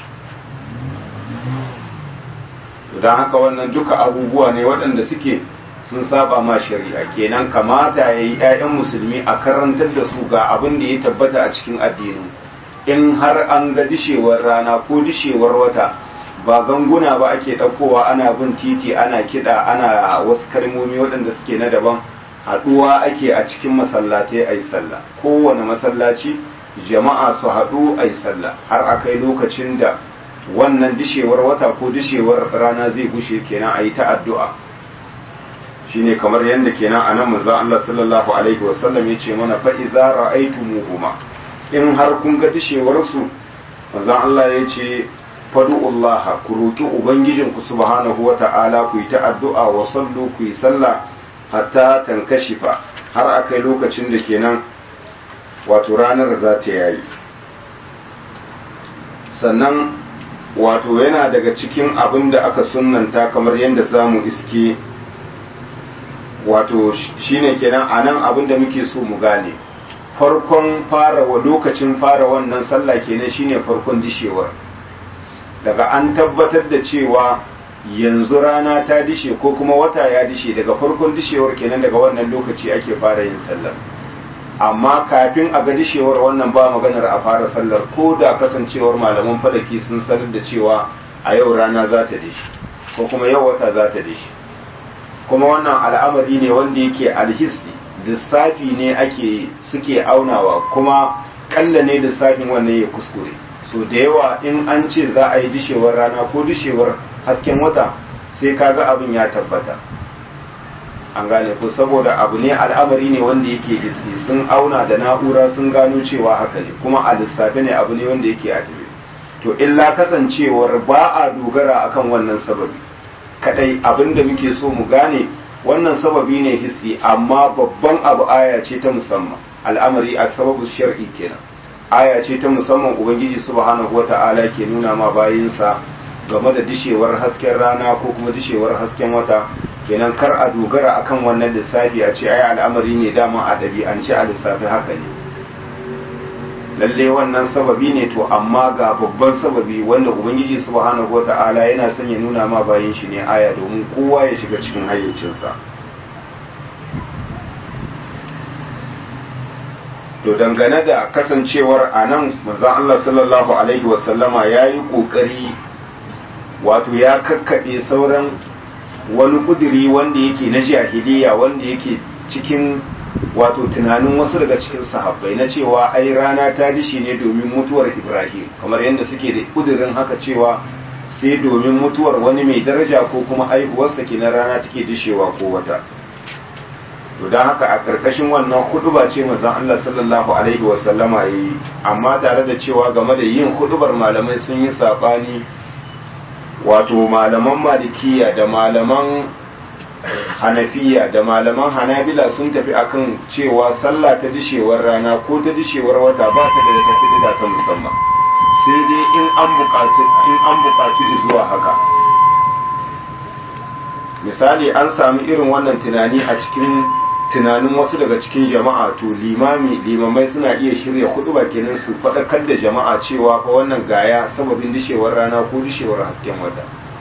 don haka wannan duka abubuwa ne waɗanda suke sun saba ma shari'a kenan kamata ya yi 'ya'yan musulmi a karantar da su ga abin da ya tabbata a cikin addinin in har an ga dishewar rana ko dishewar wata ba ganguna ba ake ɗaukowa ana bin titi ana kiɗa ana wasu kalmomi waɗanda suke na daban haɗuwa ake a cikin masallatai a yi sallah kowane masallaci jama'a su haɗu a yi sallah har a kai lokacin da wannan dishewar wata ko dishewar rana zai gushe kenan a yi ta addu'a shine kamar yadda kenan a nan manzo Allah sallallahu alaihi wasallam ya ce mana fa idza ra'aytumuhuma in har kun ga dishewarsu manzon Allah ya ce fadu'ullaha ku roki ubangijinku subhanahu wa ta'ala ku yi ta addu'a wa sallu ku yi sallah hatta tankashifa har akai lokacin da kenan wato ranar za ta yayi sannan wato yana daga cikin abin da aka sunnanta kamar yadda za mu iske wato shine kenan a nan abin da muke so mu gane farkon fara wa lokacin fara wannan sallah kenan shine farkon dishewar daga an tabbatar da cewa yanzu rana ta dishe ko kuma wata ya dishe daga farkon dishewar kenan daga wannan lokaci ake fara yin sallar amma kafin a ga dishewar wannan ba maganar a fara sallar ko da kasancewar malaman falaki sun sanar da cewa a yau rana za ta dishe ko kuma yau wata za ta dishe kuma wannan al'amari ne wanda yake alhisi lissafi ne ake suke aunawa kuma kalla ne lissafin wannan ya kuskure so da yawa in an ce za a yi dishewar rana ko dishewar hasken wata sai kaga abin ya tabbata an gane ko saboda abu ne al'amari ne wanda yake isi sun auna da na'ura sun gano cewa haka ne kuma a lissafi ne abu ne wanda yake a tabe to illa kasancewar ba a dogara akan wannan sababi kadai abin da muke so mu gane wannan sababi ne hissi amma babban abu aya ce ta musamman al'amari a sababu shar'i kenan aya ce ta musamman ubangiji subhanahu wata'ala ke nuna ma bayinsa game da dishewar hasken rana ko kuma dishewar hasken wata kenan kar a dogara akan wannan lissafi a ce ai al'amari ne dama a ɗabi'ance a lissafi haka ne lalle wannan sababi ne to amma ga babban sababi wanda ubangiji subhanahu wata'ala yana son ya nuna ma bayin shi ne aya domin kowa ya shiga cikin hayyacinsa to dangane da kasancewar a nan manzon Allah sallallahu alaihi wasallama ya yi ƙoƙari wato ya kakkaɓe sauran wani ƙudiri wanda yake na jahiliya wanda yake cikin wato tunanin wasu daga cikin sahabbai na cewa ai rana ta dishi ne domin mutuwar ibrahim kamar yadda suke da ƙudirin haka cewa sai domin mutuwar wani mai daraja ko kuma aihuwarsa ke na rana take dishewa ko wata to don haka a ƙarƙashin wannan huduba ce manzon Allah sallallahu alaihi wasallama yi amma tare da cewa game da yin hudubar malamai sun yi saɓani wato malaman malikiya da malaman hanafiya da malaman hanabila sun tafi akan cewa sallah ta dishewar rana ko ta dishewar wata ba ta da ta kudida ta musamman sai dai in an buƙaci in an buƙaci zuwa haka misali an sami irin wannan tunani a cikin tunanin wasu daga cikin jama'a to limami limamai suna iya shirya hudu ba kenan su faɗakar da jama'a cewa fa wannan gaya sababin dishewar rana ko dishewar hasken wata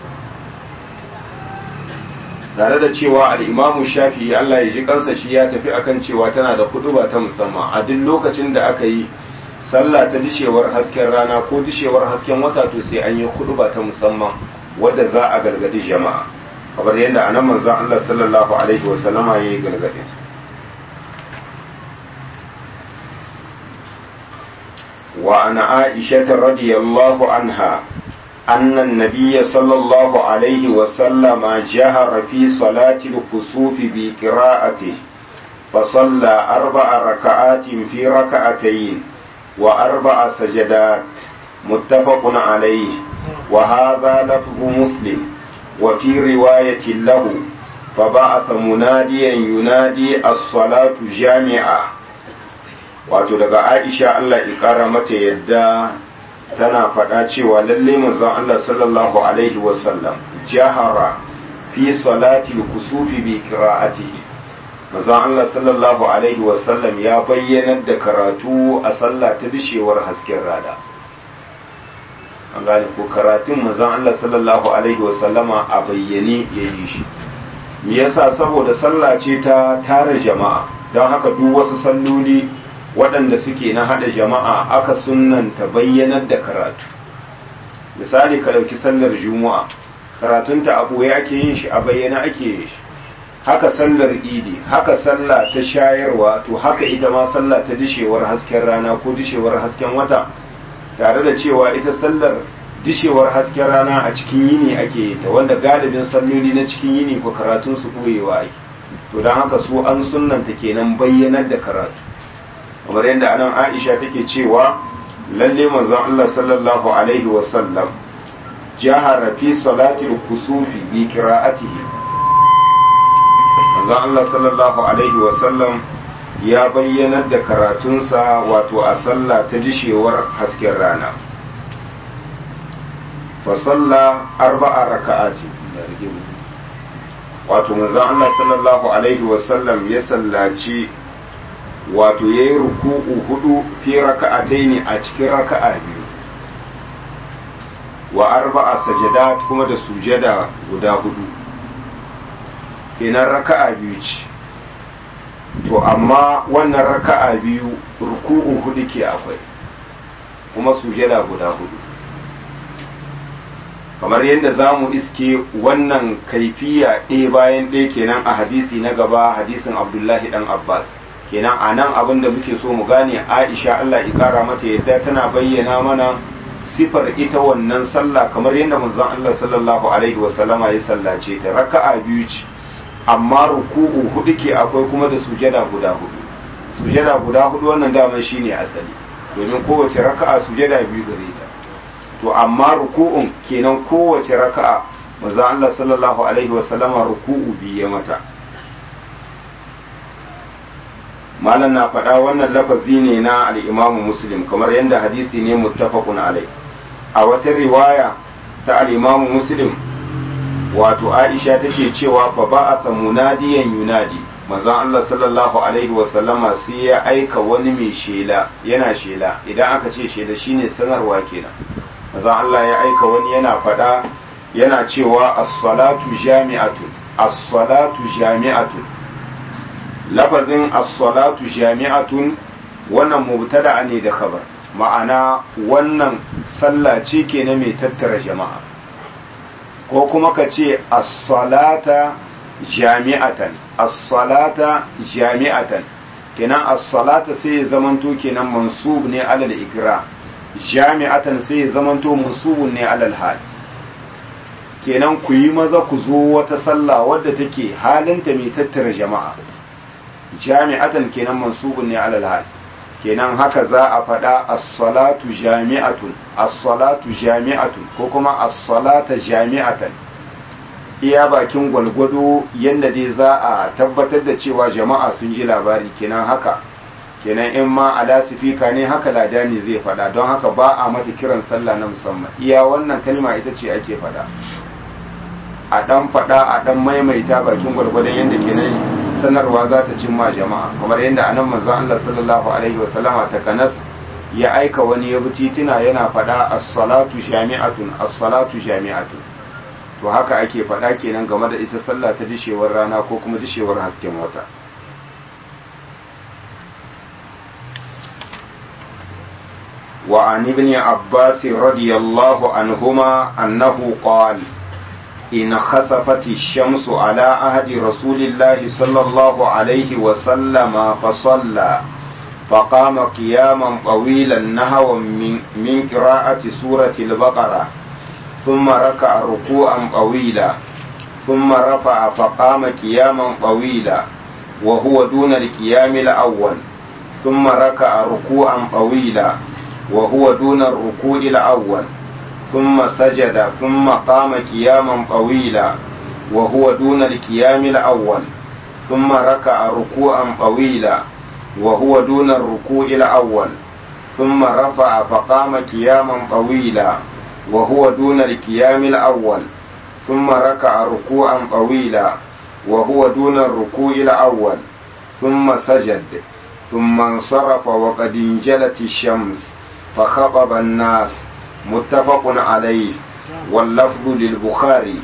tare da cewa al'imamu shafi Allah ya ji kansa shi ya tafi akan cewa tana da hudu ba ta musamman a duk lokacin da aka yi sallah ta dishewar hasken rana ko dishewar hasken wata to sai an yi hudu ba ta musamman wadda za a gargadi jama'a kamar yadda a nan manzan Allah sallallahu Alaihi wasallama ya yi gargaɗi وعن عائشة رضي الله عنها أن النبي صلى الله عليه وسلم جهر في صلاة الكسوف بقراءته فصلى أربع ركعات في ركعتين وأربع سجدات متفق عليه وهذا لفظ مسلم وفي رواية له فبعث مناديا ينادي الصلاة جامعة wato daga Aisha Allah ya kara mata yadda tana faɗa cewa lalle manzon Allah sallallahu alaihi wasallam jahara fi salati kusufi bi qira'atihi manzon Allah sallallahu alaihi wasallam ya bayyanar da karatu a sallah ta dishewar hasken rana an gane ko karatun manzon Allah sallallahu alaihi wasallama a bayyane ya yi shi me yasa saboda sallah ce ta tare jama'a don haka duk wasu salloli waɗanda suke na haɗa jama'a aka sunnanta bayyanar da karatu misali ka ɗauki sallar juma'a karatunta a ɓoye ake yin shi a bayyana ake yin shi haka sallar idi haka sallah ta shayarwa to haka ita ma sallah ta dishewar hasken rana ko dishewar hasken wata tare da cewa ita sallar dishewar hasken rana a cikin yini ake yi ta wanda galibin salloli na cikin yini ko karatun su ɓoyewa ake to don haka su an sunnanta kenan bayyanar da karatu kamar yadda anan Aisha take cewa lalle manzon Allah sallallahu alaihi wa sallam jahara fi salatil kusufi bi qira'atihi manzon Allah sallallahu alaihi wa sallam ya bayyanar da karatunsa wato a sallah ta dishewar hasken rana fa salla arba'a raka'ati wato manzon Allah sallallahu alaihi wa sallam ya sallaci wato ya yi ruku'u hudu fi raka'atai ne a cikin raka'a biyu wa arba'a sajada kuma da sujada guda hudu kenan raka'a biyu ce to amma wannan raka'a biyu ruku'u hudu ke akwai kuma sujada guda hudu kamar yadda za mu iske wannan kaifiya ɗaya bayan ɗaya kenan a hadisi na gaba hadisin abdullahi dan abbas kenan a nan abin da muke so mu gane aisha allah ikara mata yadda tana bayyana mana sifar ita wannan sallah kamar yadda manzon allah sallallahu alaihi wasallama ya sallace ta raka'a biyu ce amma ruku'u hudu ke akwai kuma da sujada guda hudu sujada guda hudu wannan daman shine asali domin kowace raka'a sujada biyu gare ta to amma ruku'un kenan kowace raka'a manzon allah sallallahu alaihi wasallama ruku'u biyu ya mata malam na faɗa wannan lafazi ne na al'imamu muslim kamar yadda hadisi ne muttafaqun alai a wata riwaya ta al'imamu muslim wato aisha take cewa fa ba'atha munadiyan yunadi manzon Allah sallallahu alaihi wasallama sai ya aika wani mai shela yana shela idan aka ce shela shine sanarwa kenan manzon Allah ya aika wani yana faɗa yana cewa as-salatu jami'atun as-salatu jami'atun lafazin as-salatu jami'atun wannan mubtada ne da khabar ma'ana wannan sallah ce ke na mai tattara jama'a ko kuma ka ce as-salata jami'atan as-salata jami'atan kenan as-salata sai ya zamanto kenan mansub ne alal ikra jami'atan sai ya zamanto mansubun ne alal hal kenan ku yi maza ku zo wata sallah wadda take halinta mai tattara jama'a jami'atan kenan mansubun ne alal hal kenan haka za a faɗa as-salatu jami'atun as-salatu jami'atun ko kuma as-salata jami'atan iya bakin gwalgwado yadda dai za a tabbatar da cewa jama'a sun ji labari kenan haka kenan in ma a lasifika ne haka ladani zai faɗa don haka ba a mata kiran sallah na musamman iya wannan kalma ita ce ake faɗa a ɗan faɗa a ɗan maimaita bakin gwalgwadon yadda kenan sanarwa za ta cimma jama'a kamar yadda anan manzo Allah sallallahu alaihi wa sallama ta kanas ya aika wani ya bi titina yana faɗa as-salatu jami'atun as-salatu jami'atun to haka ake faɗa kenan game da ita sallah ta dishewar rana ko kuma dishewar hasken wata وعن ابن عباس رضي الله عنهما أنه قال إن خسفت الشمس على عهد رسول الله صلى الله عليه وسلم فصلى فقام قياما طويلا نهوا من, من قراءة سورة البقرة ثم ركع ركوعا طويلا ثم رفع فقام قياما طويلا وهو دون القيام الأول ثم ركع ركوعا طويلا وهو دون الركوع الأول ثم سجد ثم قام قياما طويلا وهو دون القيام الأول ثم ركع ركوعا طويلا وهو دون الركوع الأول ثم رفع فقام قياما طويلا وهو دون القيام الأول ثم ركع ركوعا طويلا وهو دون الركوع الأول ثم سجد ثم انصرف وقد انجلت الشمس فخطب الناس متفق عليه واللفظ للبخاري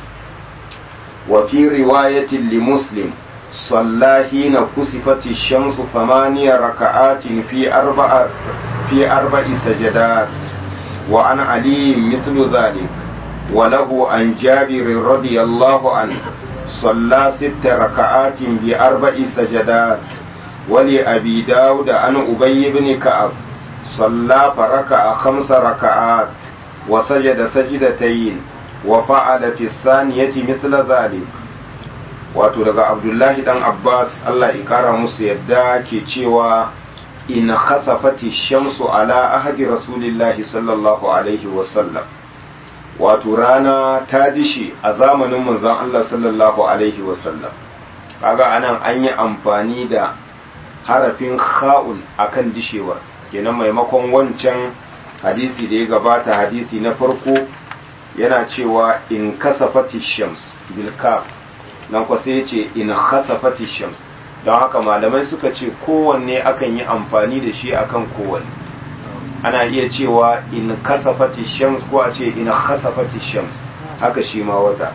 وفي رواية لمسلم صلى حين كسفت الشمس ثمانية ركعات في أربع في أربع سجدات وعن علي مثل ذلك وله عن جابر رضي الله عنه صلى ست ركعات بأربع سجدات ولأبي داود عن أبي بن كعب صلى فركع خمس ركعات وسجد سجدتين وفعل في الثانية مثل ذلك wato daga abdullahi dan abbas allah ya kara musu yadda ke cewa in khasafati shamsu ala ahadi rasulillahi sallallahu alaihi wasallam wato rana ta dishi a zamanin manzon allah sallallahu alaihi wasallam kaga anan an yi amfani da harafin kha'ul akan dishewar kenan maimakon wancan hadisi da ya gabata hadisi na farko yana cewa in kasafati shams bil kaf nan kwa sai ce in khasafati shams don haka malamai suka ce kowanne akan yi amfani da shi akan kowanne ana iya cewa in kasafati shams ko a ce in khasafati shams haka shi ma wata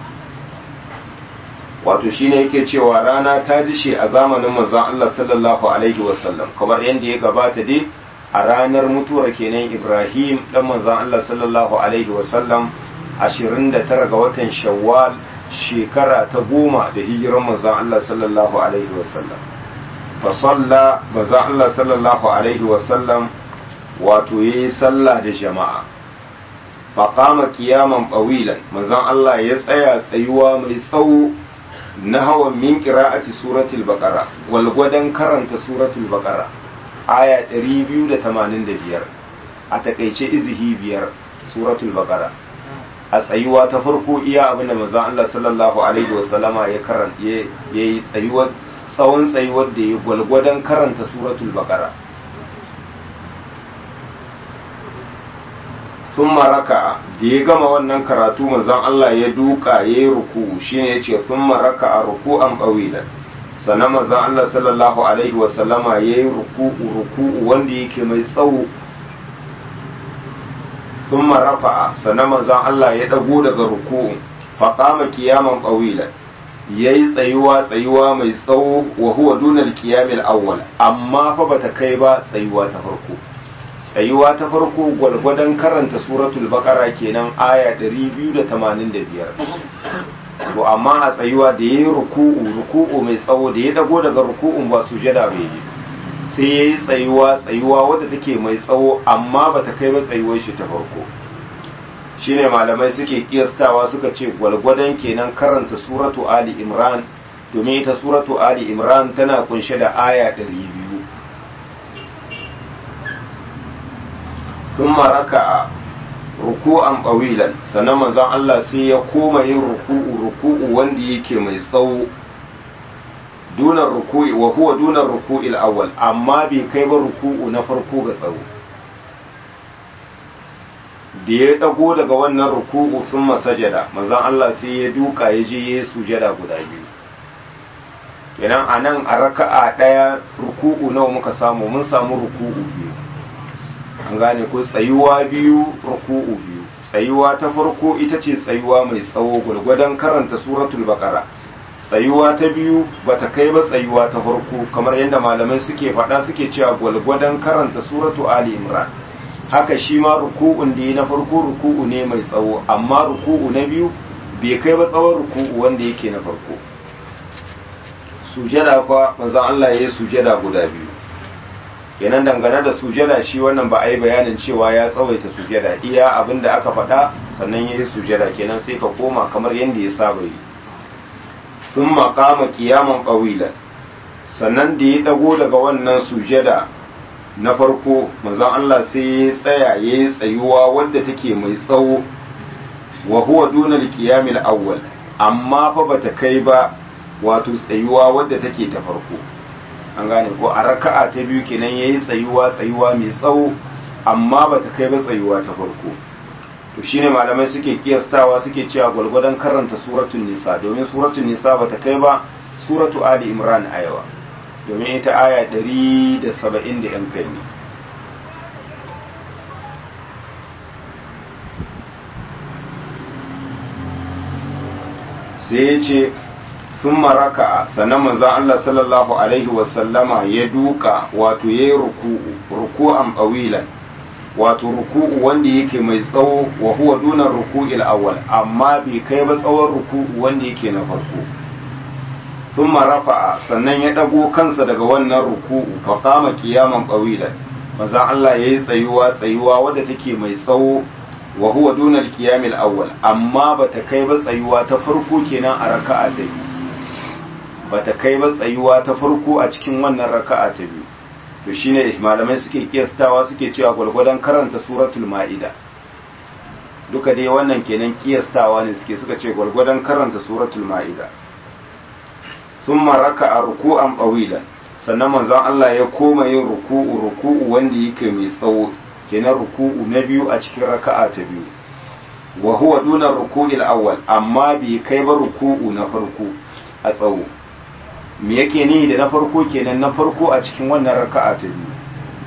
wato shine yake cewa rana ta dishe a zamanin manzon Allah sallallahu alaihi wasallam kamar yadda ya gabata dai a ranar mutuwar kenan Ibrahim dan manzon Allah sallallahu alaihi wasallam 29 ga watan Shawwal shekara ta goma da hijiran manzon Allah sallallahu alaihi wasallam fa salla manzon Allah sallallahu alaihi wasallam wato yayi sallah da jama'a fa qama qiyaman qawilan manzon Allah ya tsaya tsayuwa mai tsawo na hawan min qira'ati suratul baqara wal gwadan karanta suratul baqara aya 285 a takeice izihi biyar suratul baqara a tsayuwa ta farko iya abinda manzon Allah sallallahu alaihi wasallama ya karanta ya yi tsayuwar tsawon tsayuwar da ya gwalgwadon karanta suratul baqara sun maraka da ya gama wannan karatu manzon Allah ya duka ya yi ruku shine ya ce sun maraka a ruku'an ɓawilan sannan manzon Allah sallallahu alaihi wasallama ya yi ruku'u ruku'u wanda yake mai tsawo ثم رفع سنما زان الله يدغو daga ruku'u faqama qiyaman qawilan yayi tsayuwa tsayuwa mai tsawo wa huwa duna al-qiyam al-awwal amma fa bata kai ba tsayuwa ta farko tsayuwa ta farko gwalgwadon karanta suratul baqara kenan aya 285 to amma a tsayuwa da yayi ruku'u ruku'u mai tsawo da ya dago daga ruku'un ba sujada bai yi sai ya yi tsayuwa tsayuwa wadda take mai tsawo amma ba ta kai ba tsayuwar shi ta farko shine malamai suke kiyastawa suka ce gwalgwadon kenan karanta suratu ali imran domin ita suratu ali imran tana kunshe da aya 200 ثم ركع ruku'an qawilan sannan manzon Allah sai ya koma yin ruku'u ruku'u wanda yake mai tsawo dunar ruku'i wa huwa dunar ruku'il awwal amma bai kai ba ruku'u na farko ga tsawo da ya dago daga wannan ruku'u sun masajada manzon Allah sai ya duka ya je ya sujada guda biyu kenan a nan a raka'a ɗaya ruku'u nawa muka samu mun samu ruku'u biyu an gane ko tsayuwa biyu ruku'u biyu tsayuwa ta farko ita ce tsayuwa mai tsawo gwargwadon karanta suratul baqara tsayuwa ta biyu bata kai ba tsayuwa ta farko kamar yadda malamai suke faɗa suke cewa gwargwadon karanta suratu ali imran haka shi ma ruku'un da ya na farko ruku'u ne mai tsawo amma ruku'u na biyu bai kai ba tsawon ruku'u wanda yake na farko sujada kwa manzon Allah ya yi sujada guda biyu kenan dangane da sujada shi wannan ba a yi bayanin cewa ya tsawaita sujada iya abin da aka faɗa sannan ya yi sujada kenan sai ka koma kamar yadda ya saba yi sun makama kiyaman ƙawilan sannan da ya ɗago daga wannan sujada na farko manzon Allah sai ya tsaya ya yi tsayuwa wadda take mai tsawo wa huwa dunal qiyamil awwal amma fa bata kai ba wato tsayuwa wadda take ta farko an gane ko a raka'a ta biyu kenan yayi tsayuwa tsayuwa mai tsawo amma bata kai ba tsayuwa ta farko to shine malamai suke kiyastawa suke cewa gwargwadon karanta suratul nisa domin suratul nisa bata kai ba suratu ali imran ayawa domin ita aya 170 da yan kai ne sai ya ce sun maraka sannan manzan Allah sallallahu Alaihi wasallama ya duka wato ya yi ruku'u ruku'an ɓawilan wato ruku'u wanda yake mai tsawo wa huwa dunan ruku'il awwal amma bai kai ba tsawon ruku'u wanda yake na farko sun rafa'a sannan ya ɗago kansa daga wannan ruku'u fa kama kiyaman ɓawilan manzan Allah ya yi tsayuwa tsayuwa wadda take mai tsawo wa huwa duna al-qiyamil awwal amma bata kai ba tsayuwa ta farko kenan a raka'a ta biyu bata kai ba tsayuwa ta farko a cikin wannan raka'a ta biyu to shine malamai suke kiyastawa suke cewa gwargwadon karanta suratul ma'ida duka dai wannan kenan kiyastawa ne suke suka ce gwargwadon karanta suratul ma'ida thumma raka'a ruku'an qawilan sannan manzon Allah ya koma yin ruku'u ruku'u wanda yake mai tsawo kenan ruku'u na biyu a cikin raka'a ta biyu wa huwa duna ruku'il awwal amma bai kai ba ruku'u na farko a tsawo me yake ni da na farko kenan na farko a cikin wannan raka'a ta biyu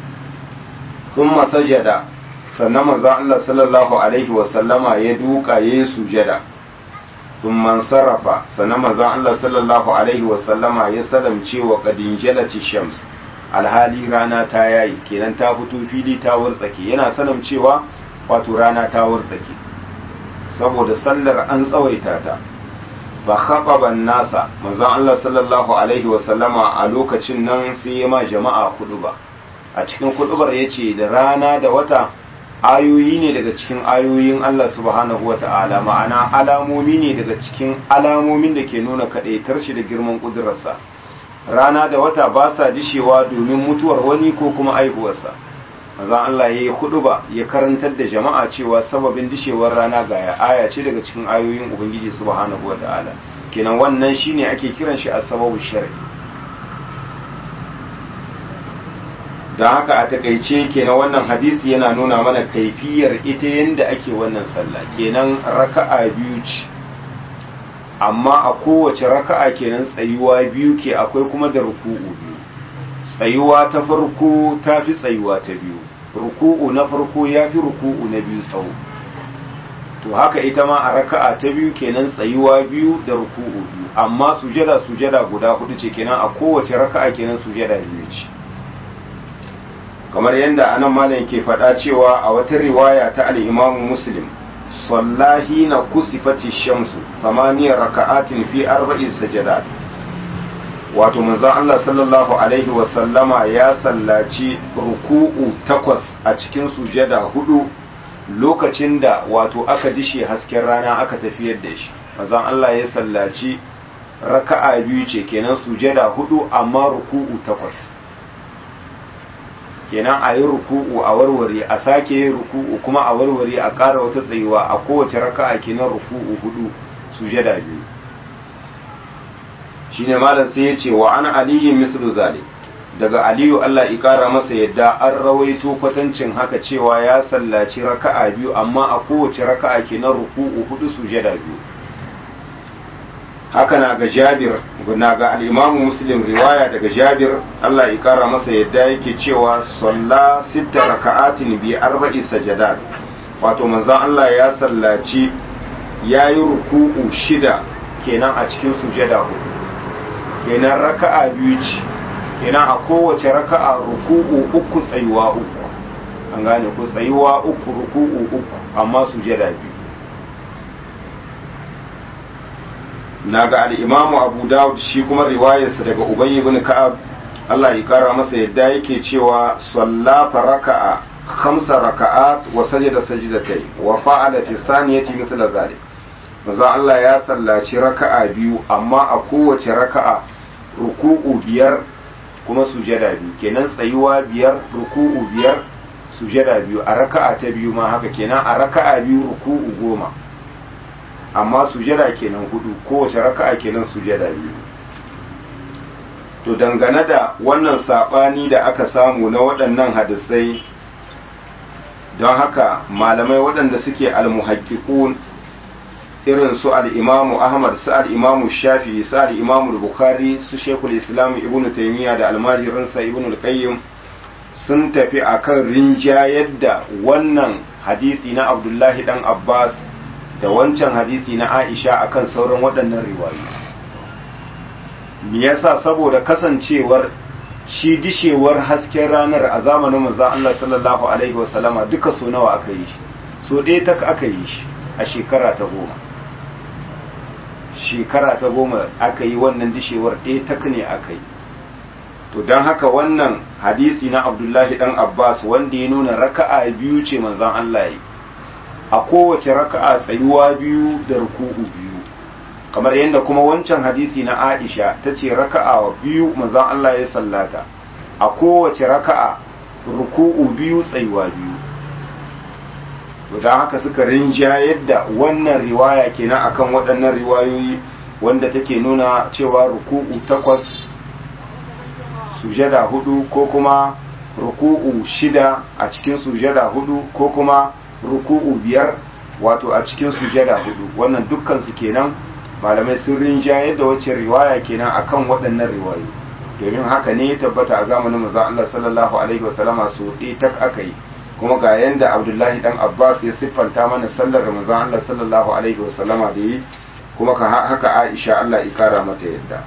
thumma sajada sannan manzon Allah sallallahu alaihi wa sallama ya duka yayi sujada thumma sarafa sannan manzon Allah sallallahu alaihi wa sallama ya salamce wa qadinjalati shams alhali rana ta yayi kenan ta fito fili ta wartsake yana sanin cewa wato rana ta wartsake saboda sallar an tsawaita ta fa khataban nasa manzon Allah sallallahu alaihi wa sallama a lokacin nan sai ya ma jama'a ba a cikin kudubar yace da rana da wata ayoyi ne daga cikin ayoyin Allah subhanahu wa ta'ala ma'ana alamomi ne daga cikin alamomin da ke nuna kadaitar shi da girman kudurarsa rana da wata ba sa dishewa domin mutuwar wani ko kuma aihuwarsa maza Allah ya yi ba ya karantar da jama'a cewa sababin dishewar rana ga aya ce daga cikin ayoyin ubangiji subhanahu wa ta'ala kenan wannan shine ake kiran shi a sababu shar'i don haka a takaice kenan wannan hadisi yana nuna mana kaifiyar ita yadda ake wannan sallah kenan raka'a biyu ce amma a kowace raka'a kenan tsayuwa biyu ke akwai kuma da ruku'u biyu tsayuwa ta farko ta fi tsayuwa ta biyu ruku'u na farko ya fi ruku'u na biyu tsawo to haka ita ma a raka'a ta biyu kenan tsayuwa biyu da ruku'u biyu amma sujada sujada guda hudu ce kenan a kowace raka'a kenan sujada biyu ce kamar yadda anan malam ke faɗa cewa a wata riwaya ta al-imamu muslim sallahi na kusifati shamsu samaniyar raka'atin fi arba'in sajadat wato manzon Allah sallallahu alaihi wa sallama ya sallaci ruku'u takwas a cikin sujada hudu lokacin da wato aka dishe hasken rana aka tafiyar da shi manzon Allah ya sallaci raka'a biyu ce kenan sujada hudu amma ruku'u takwas kenan a yi ruku'u a warware a sake yin ruku'u kuma a warware a ƙara wata tsayuwa a kowace raka'a kenan ruku'u hudu sujada biyu shine malam sai ya ce wa an aliyin mislu zalik daga aliyu Allah ya ƙara masa yadda an rawaito kwatancin haka cewa ya sallaci raka'a biyu amma a kowace raka'a kenan ruku'u hudu sujada biyu haka na ga jabir na ga al'imamu muslim riwaya daga jabir Allah ya kara masa yadda yake cewa salla sita raka'atin bi arba'i sajadat wato manzon Allah ya sallaci ya yi ruku'u shida kenan a cikin sujada hudu kenan raka'a biyu ce kenan a kowace raka'a ruku'u uku tsayuwa uku an gane ku tsayuwa uku ruku'u uku amma sujada biyu na ga al'imamu abu dawud shi kuma riwayarsa daga ubayi ibn ka'ab Allah ya kara masa yadda yake cewa sallafa raka'a khamsa raka'at wa sajada sajdatai wa fa'ala fi saniyati mithla zalik manzo Allah ya sallaci raka'a biyu amma a kowace raka'a ruku'u biyar kuma sujada biyu kenan tsayuwa biyar ruku'u biyar sujada biyu a raka'a ta biyu ma haka kenan a raka'a biyu ruku'u goma amma sujada kenan hudu kowace raka'a kenan sujada biyu to dangane da wannan sabani da aka samu na waɗannan hadisai don haka malamai waɗanda suke almuhakkikun irin su al'imamu ahmad su al'imamu shafi su al'imamu bukhari su shekul islam ibn taimiyya da almajirinsa ibn al-qayyim sun tafi akan rinjayar da wannan hadisi na abdullahi dan abbas da wancan hadisi na aisha akan sauran waɗannan riwayoyi me yasa saboda kasancewar shi dishewar hasken ranar a zamanin manzo Allah sallallahu alaihi wasallama duka so nawa aka yi shi so ɗaya tak aka yi shi a shekara ta goma shekara ta goma aka yi wannan dishewar ɗaya tak ne aka yi to don haka wannan hadisi na abdullahi dan abbas wanda ya nuna raka'a biyu ce manzon Allah yi a kowace raka'a tsayuwa biyu da ruku'u biyu kamar yadda kuma wancan hadisi na Aisha ta ce raka'a biyu manzon Allah ya sallata a kowace raka'a ruku'u biyu tsayuwa biyu to don haka suka rinja yadda wannan riwaya kenan akan waɗannan riwayoyi wanda take nuna cewa ruku'u takwas sujada hudu ko kuma ruku'u shida a cikin sujada hudu ko kuma ruku'u biyar wato a cikin sujada hudu wannan dukkan su kenan malamai sun rinjaye da wacce riwaya kenan akan waɗannan riwayo domin haka ne ya tabbata a zamanin manzon Allah sallallahu alaihi wa sallama su tak aka yi kuma ga yanda Abdullahi dan Abbas ya siffanta mana sallar da manzon Allah sallallahu alaihi wa sallama da yi kuma haka Aisha Allah ya kara mata yadda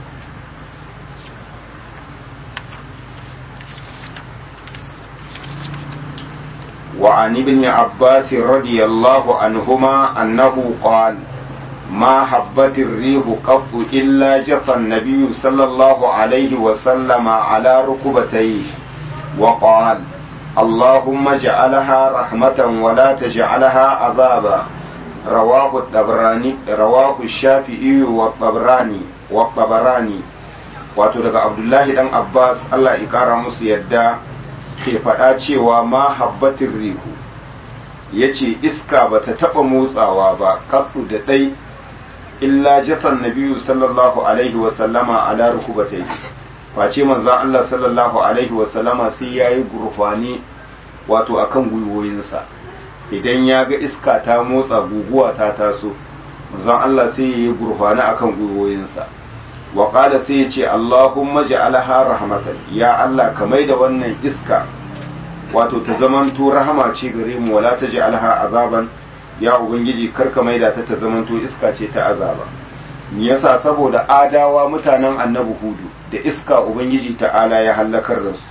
وعن ابن عباس رضي الله عنهما أنه قال ما حبت الريح قط إلا جثى النبي صلى الله عليه وسلم على ركبتيه وقال اللهم اجعلها رحمة ولا تجعلها عذابا رواه الطبراني رواه الشافعي والطبراني والطبراني wato daga abdullahi dan abbas allah ya kara musu yadda ke faɗa cewa ma habbatin rihu ya ce iska ba ta taɓa motsawa ba kafu da ɗai illa jafan nabiyu sallallahu alaihi wasallama ala rukubatai face manzan Allah sallallahu alaihi wasallama sai ya yi gurfani wato akan gwiwoyinsa idan ya ga iska ta motsa guguwa ta taso manzan Allah sai ya yi gurfani akan gwiwoyinsa wa qala sai ya ce Allahumma ja'alha rahmatan ya Allah ka da wannan iska wato ta zamanto rahama ce gare mu wala taj'alha azaban ya ubangiji karka maida ta ta zamanto iska ce ta azaba me yasa saboda adawa mutanen annabi hudu da iska ubangiji ta'ala ya hallakar da su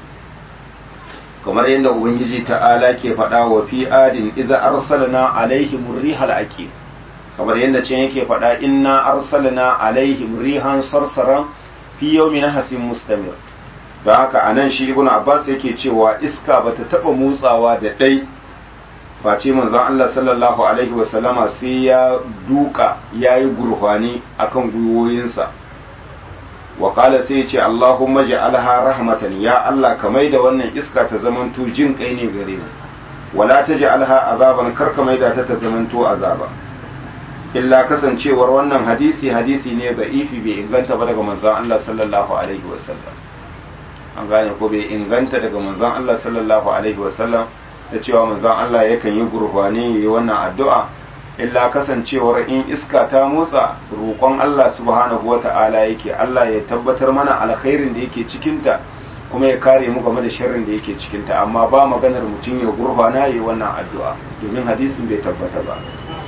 kamar yadda ubangiji ta'ala ke faɗa wa fi adin idza arsalna alaihim rihal aqim kamar yadda can yake faɗa inna arsalna alaihim rihan sarsaran fi yawmin hasin mustamir don haka anan shi ibn abbas yake cewa iska bata taba motsawa da ɗai face manzon Allah sallallahu alaihi wasallama sai ya duka yayi gurfani akan gwiwoyinsa wa qala sai ya ce Allahumma ja'alha rahmatan ya Allah ka maida wannan iska ta zamanto jin kai ne gare mu wala taj'alha azaban kar ka maida ta ta zamanto azaba illa kasancewar wannan hadisi hadisi ne da ifi bai inganta ba daga manzon Allah sallallahu alaihi wasallam an gane ko bai inganta daga manzon Allah sallallahu alaihi wasallam da cewa manzon Allah yakan yi gurbani yayi wannan addu'a illa kasancewar in iska ta motsa roƙon Allah subhanahu wata'ala yake Allah ya tabbatar mana alkhairin da yake cikinta kuma ya kare mu game da sharrin da yake cikinta amma ba maganar mutum ya gurbana yayi wannan addu'a domin hadisin bai tabbata ba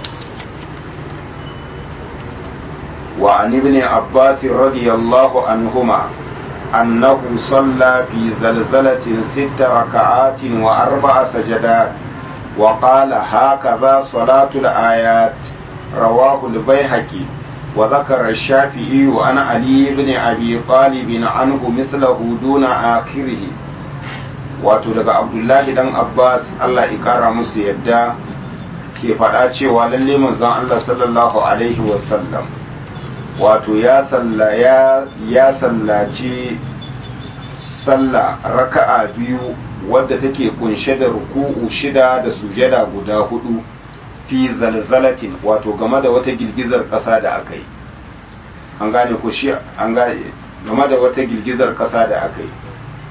وعن ابن عباس رضي الله عنهما أنه صلى في زلزلة ست ركعات وأربع سجدات وقال هكذا صلاة الآيات رواه البيهقي وذكر الشافعي عن علي بن أبي طالب عنه مثله دون آخره wato daga abdullahi dan abbas allah ya kara musu yadda ke faɗa cewa lalle manzon allah sallallahu alaihi wasallam wato ya salla ya ya sallaci sallah raka'a biyu wadda take kunshe da ruku'u shida da sujada guda hudu fi zalzalatin wato game da wata girgizar ƙasa da aka yi an gane ko shi an gane game da wata girgizar ƙasa da aka yi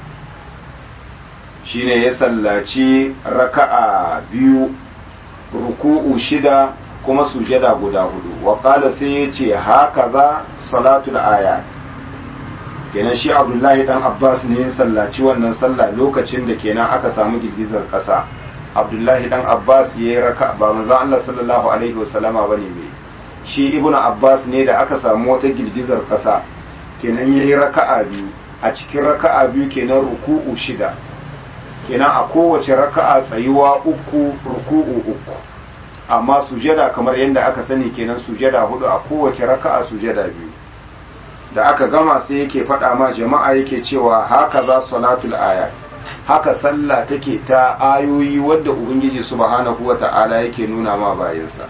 shine ya sallaci raka'a biyu ruku'u shida kuma sujada guda hudu wa qala sai ya ce haka za salatul ayat kenan shi abdullahi dan abbas ne ya sallaci wannan sallah lokacin da kenan aka samu girgizar ƙasa abdullahi dan abbas ya yi raka ba manzon allah sallallahu alaihi wasallama bane mai shi ibnu abbas ne da aka samu wata girgizar ƙasa kenan ya yi raka'a biyu a cikin raka'a biyu kenan ruku'u shida kenan a kowace raka'a tsayuwa uku ruku'u uku amma sujada kamar yadda aka sani kenan sujada hudu a kowace raka'a sujada biyu da aka gama sai yake faɗa ma jama'a yake cewa haka za salatul ayat haka sallah take ta ayoyi wadda ubangiji subhanahu wata'ala yake nuna ma bayansa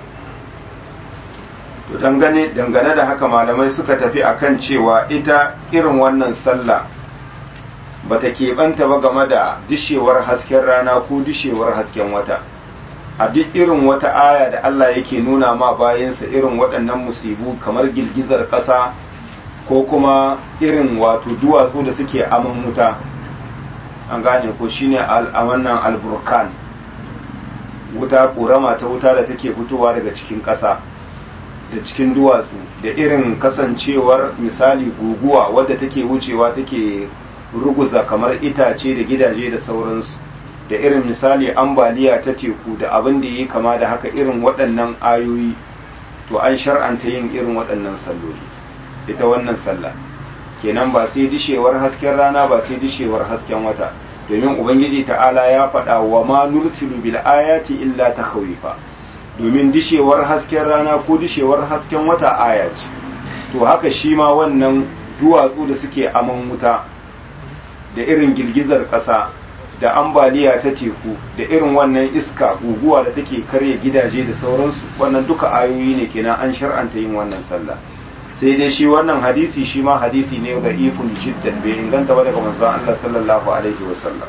to dangane dangane da haka malamai suka tafi akan cewa ita irin wannan sallah bata keɓanta ba game da dishewar hasken rana ko dishewar hasken wata a duk irin wata aya da Allah yake nuna ma bayansa irin waɗannan musibu kamar girgizar ƙasa ko kuma irin wato duwatsu da suke aman wuta an gane ko shine a wannan alburkan wuta ƙorama ta wuta da take fitowa daga cikin ƙasa da cikin duwatsu da irin kasancewar misali guguwa wadda take wucewa take ruguza kamar itace da gidaje da sauransu da irin misali ambaliya ta teku da abin da yi kama da haka irin waɗannan ayoyi to an shar'anta yin irin waɗannan salloli ita wannan sallah kenan ba sai dishewar hasken rana ba sai dishewar hasken wata domin ubangiji ta'ala ya faɗa wa ma nursilu bil ayati illa takhawifa domin dishewar hasken rana ko dishewar hasken wata aya ce to haka shi ma wannan duwatsu da suke aman wuta da irin girgizar ƙasa da ambaliya ta teku da irin wannan iska guguwa da take karya gidaje da sauransu wannan duka ayoyi ne kenan an shar'anta yin wannan sallah sai dai shi wannan hadisi shi ma hadisi ne da ifun jiddan bai inganta ba daga manzon Allah sallallahu alaihi wasallam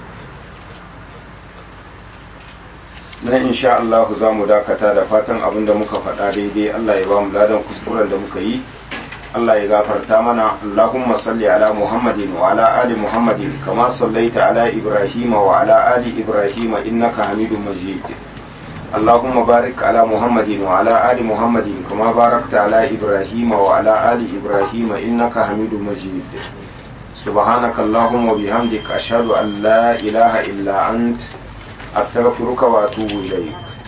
nan insha Allah za mu dakata da fatan abin da muka faɗa daidai Allah ya ba mu ladan kuskuren da muka yi Allah ya gafarta mana Allahumma salli ala Muhammadin wa ala ali Muhammadin kama sallaita ala Ibrahim wa ala ali Ibrahim innaka Hamidum Majid Allahumma barik ala Muhammadin wa ala ali Muhammadin kama barakta ala Ibrahim wa ala ali Ibrahim innaka Hamidum Majid سبحانك اللهم وبحمدك أشهد أن لا إله إلا أنت أستغفرك وأتوب إليك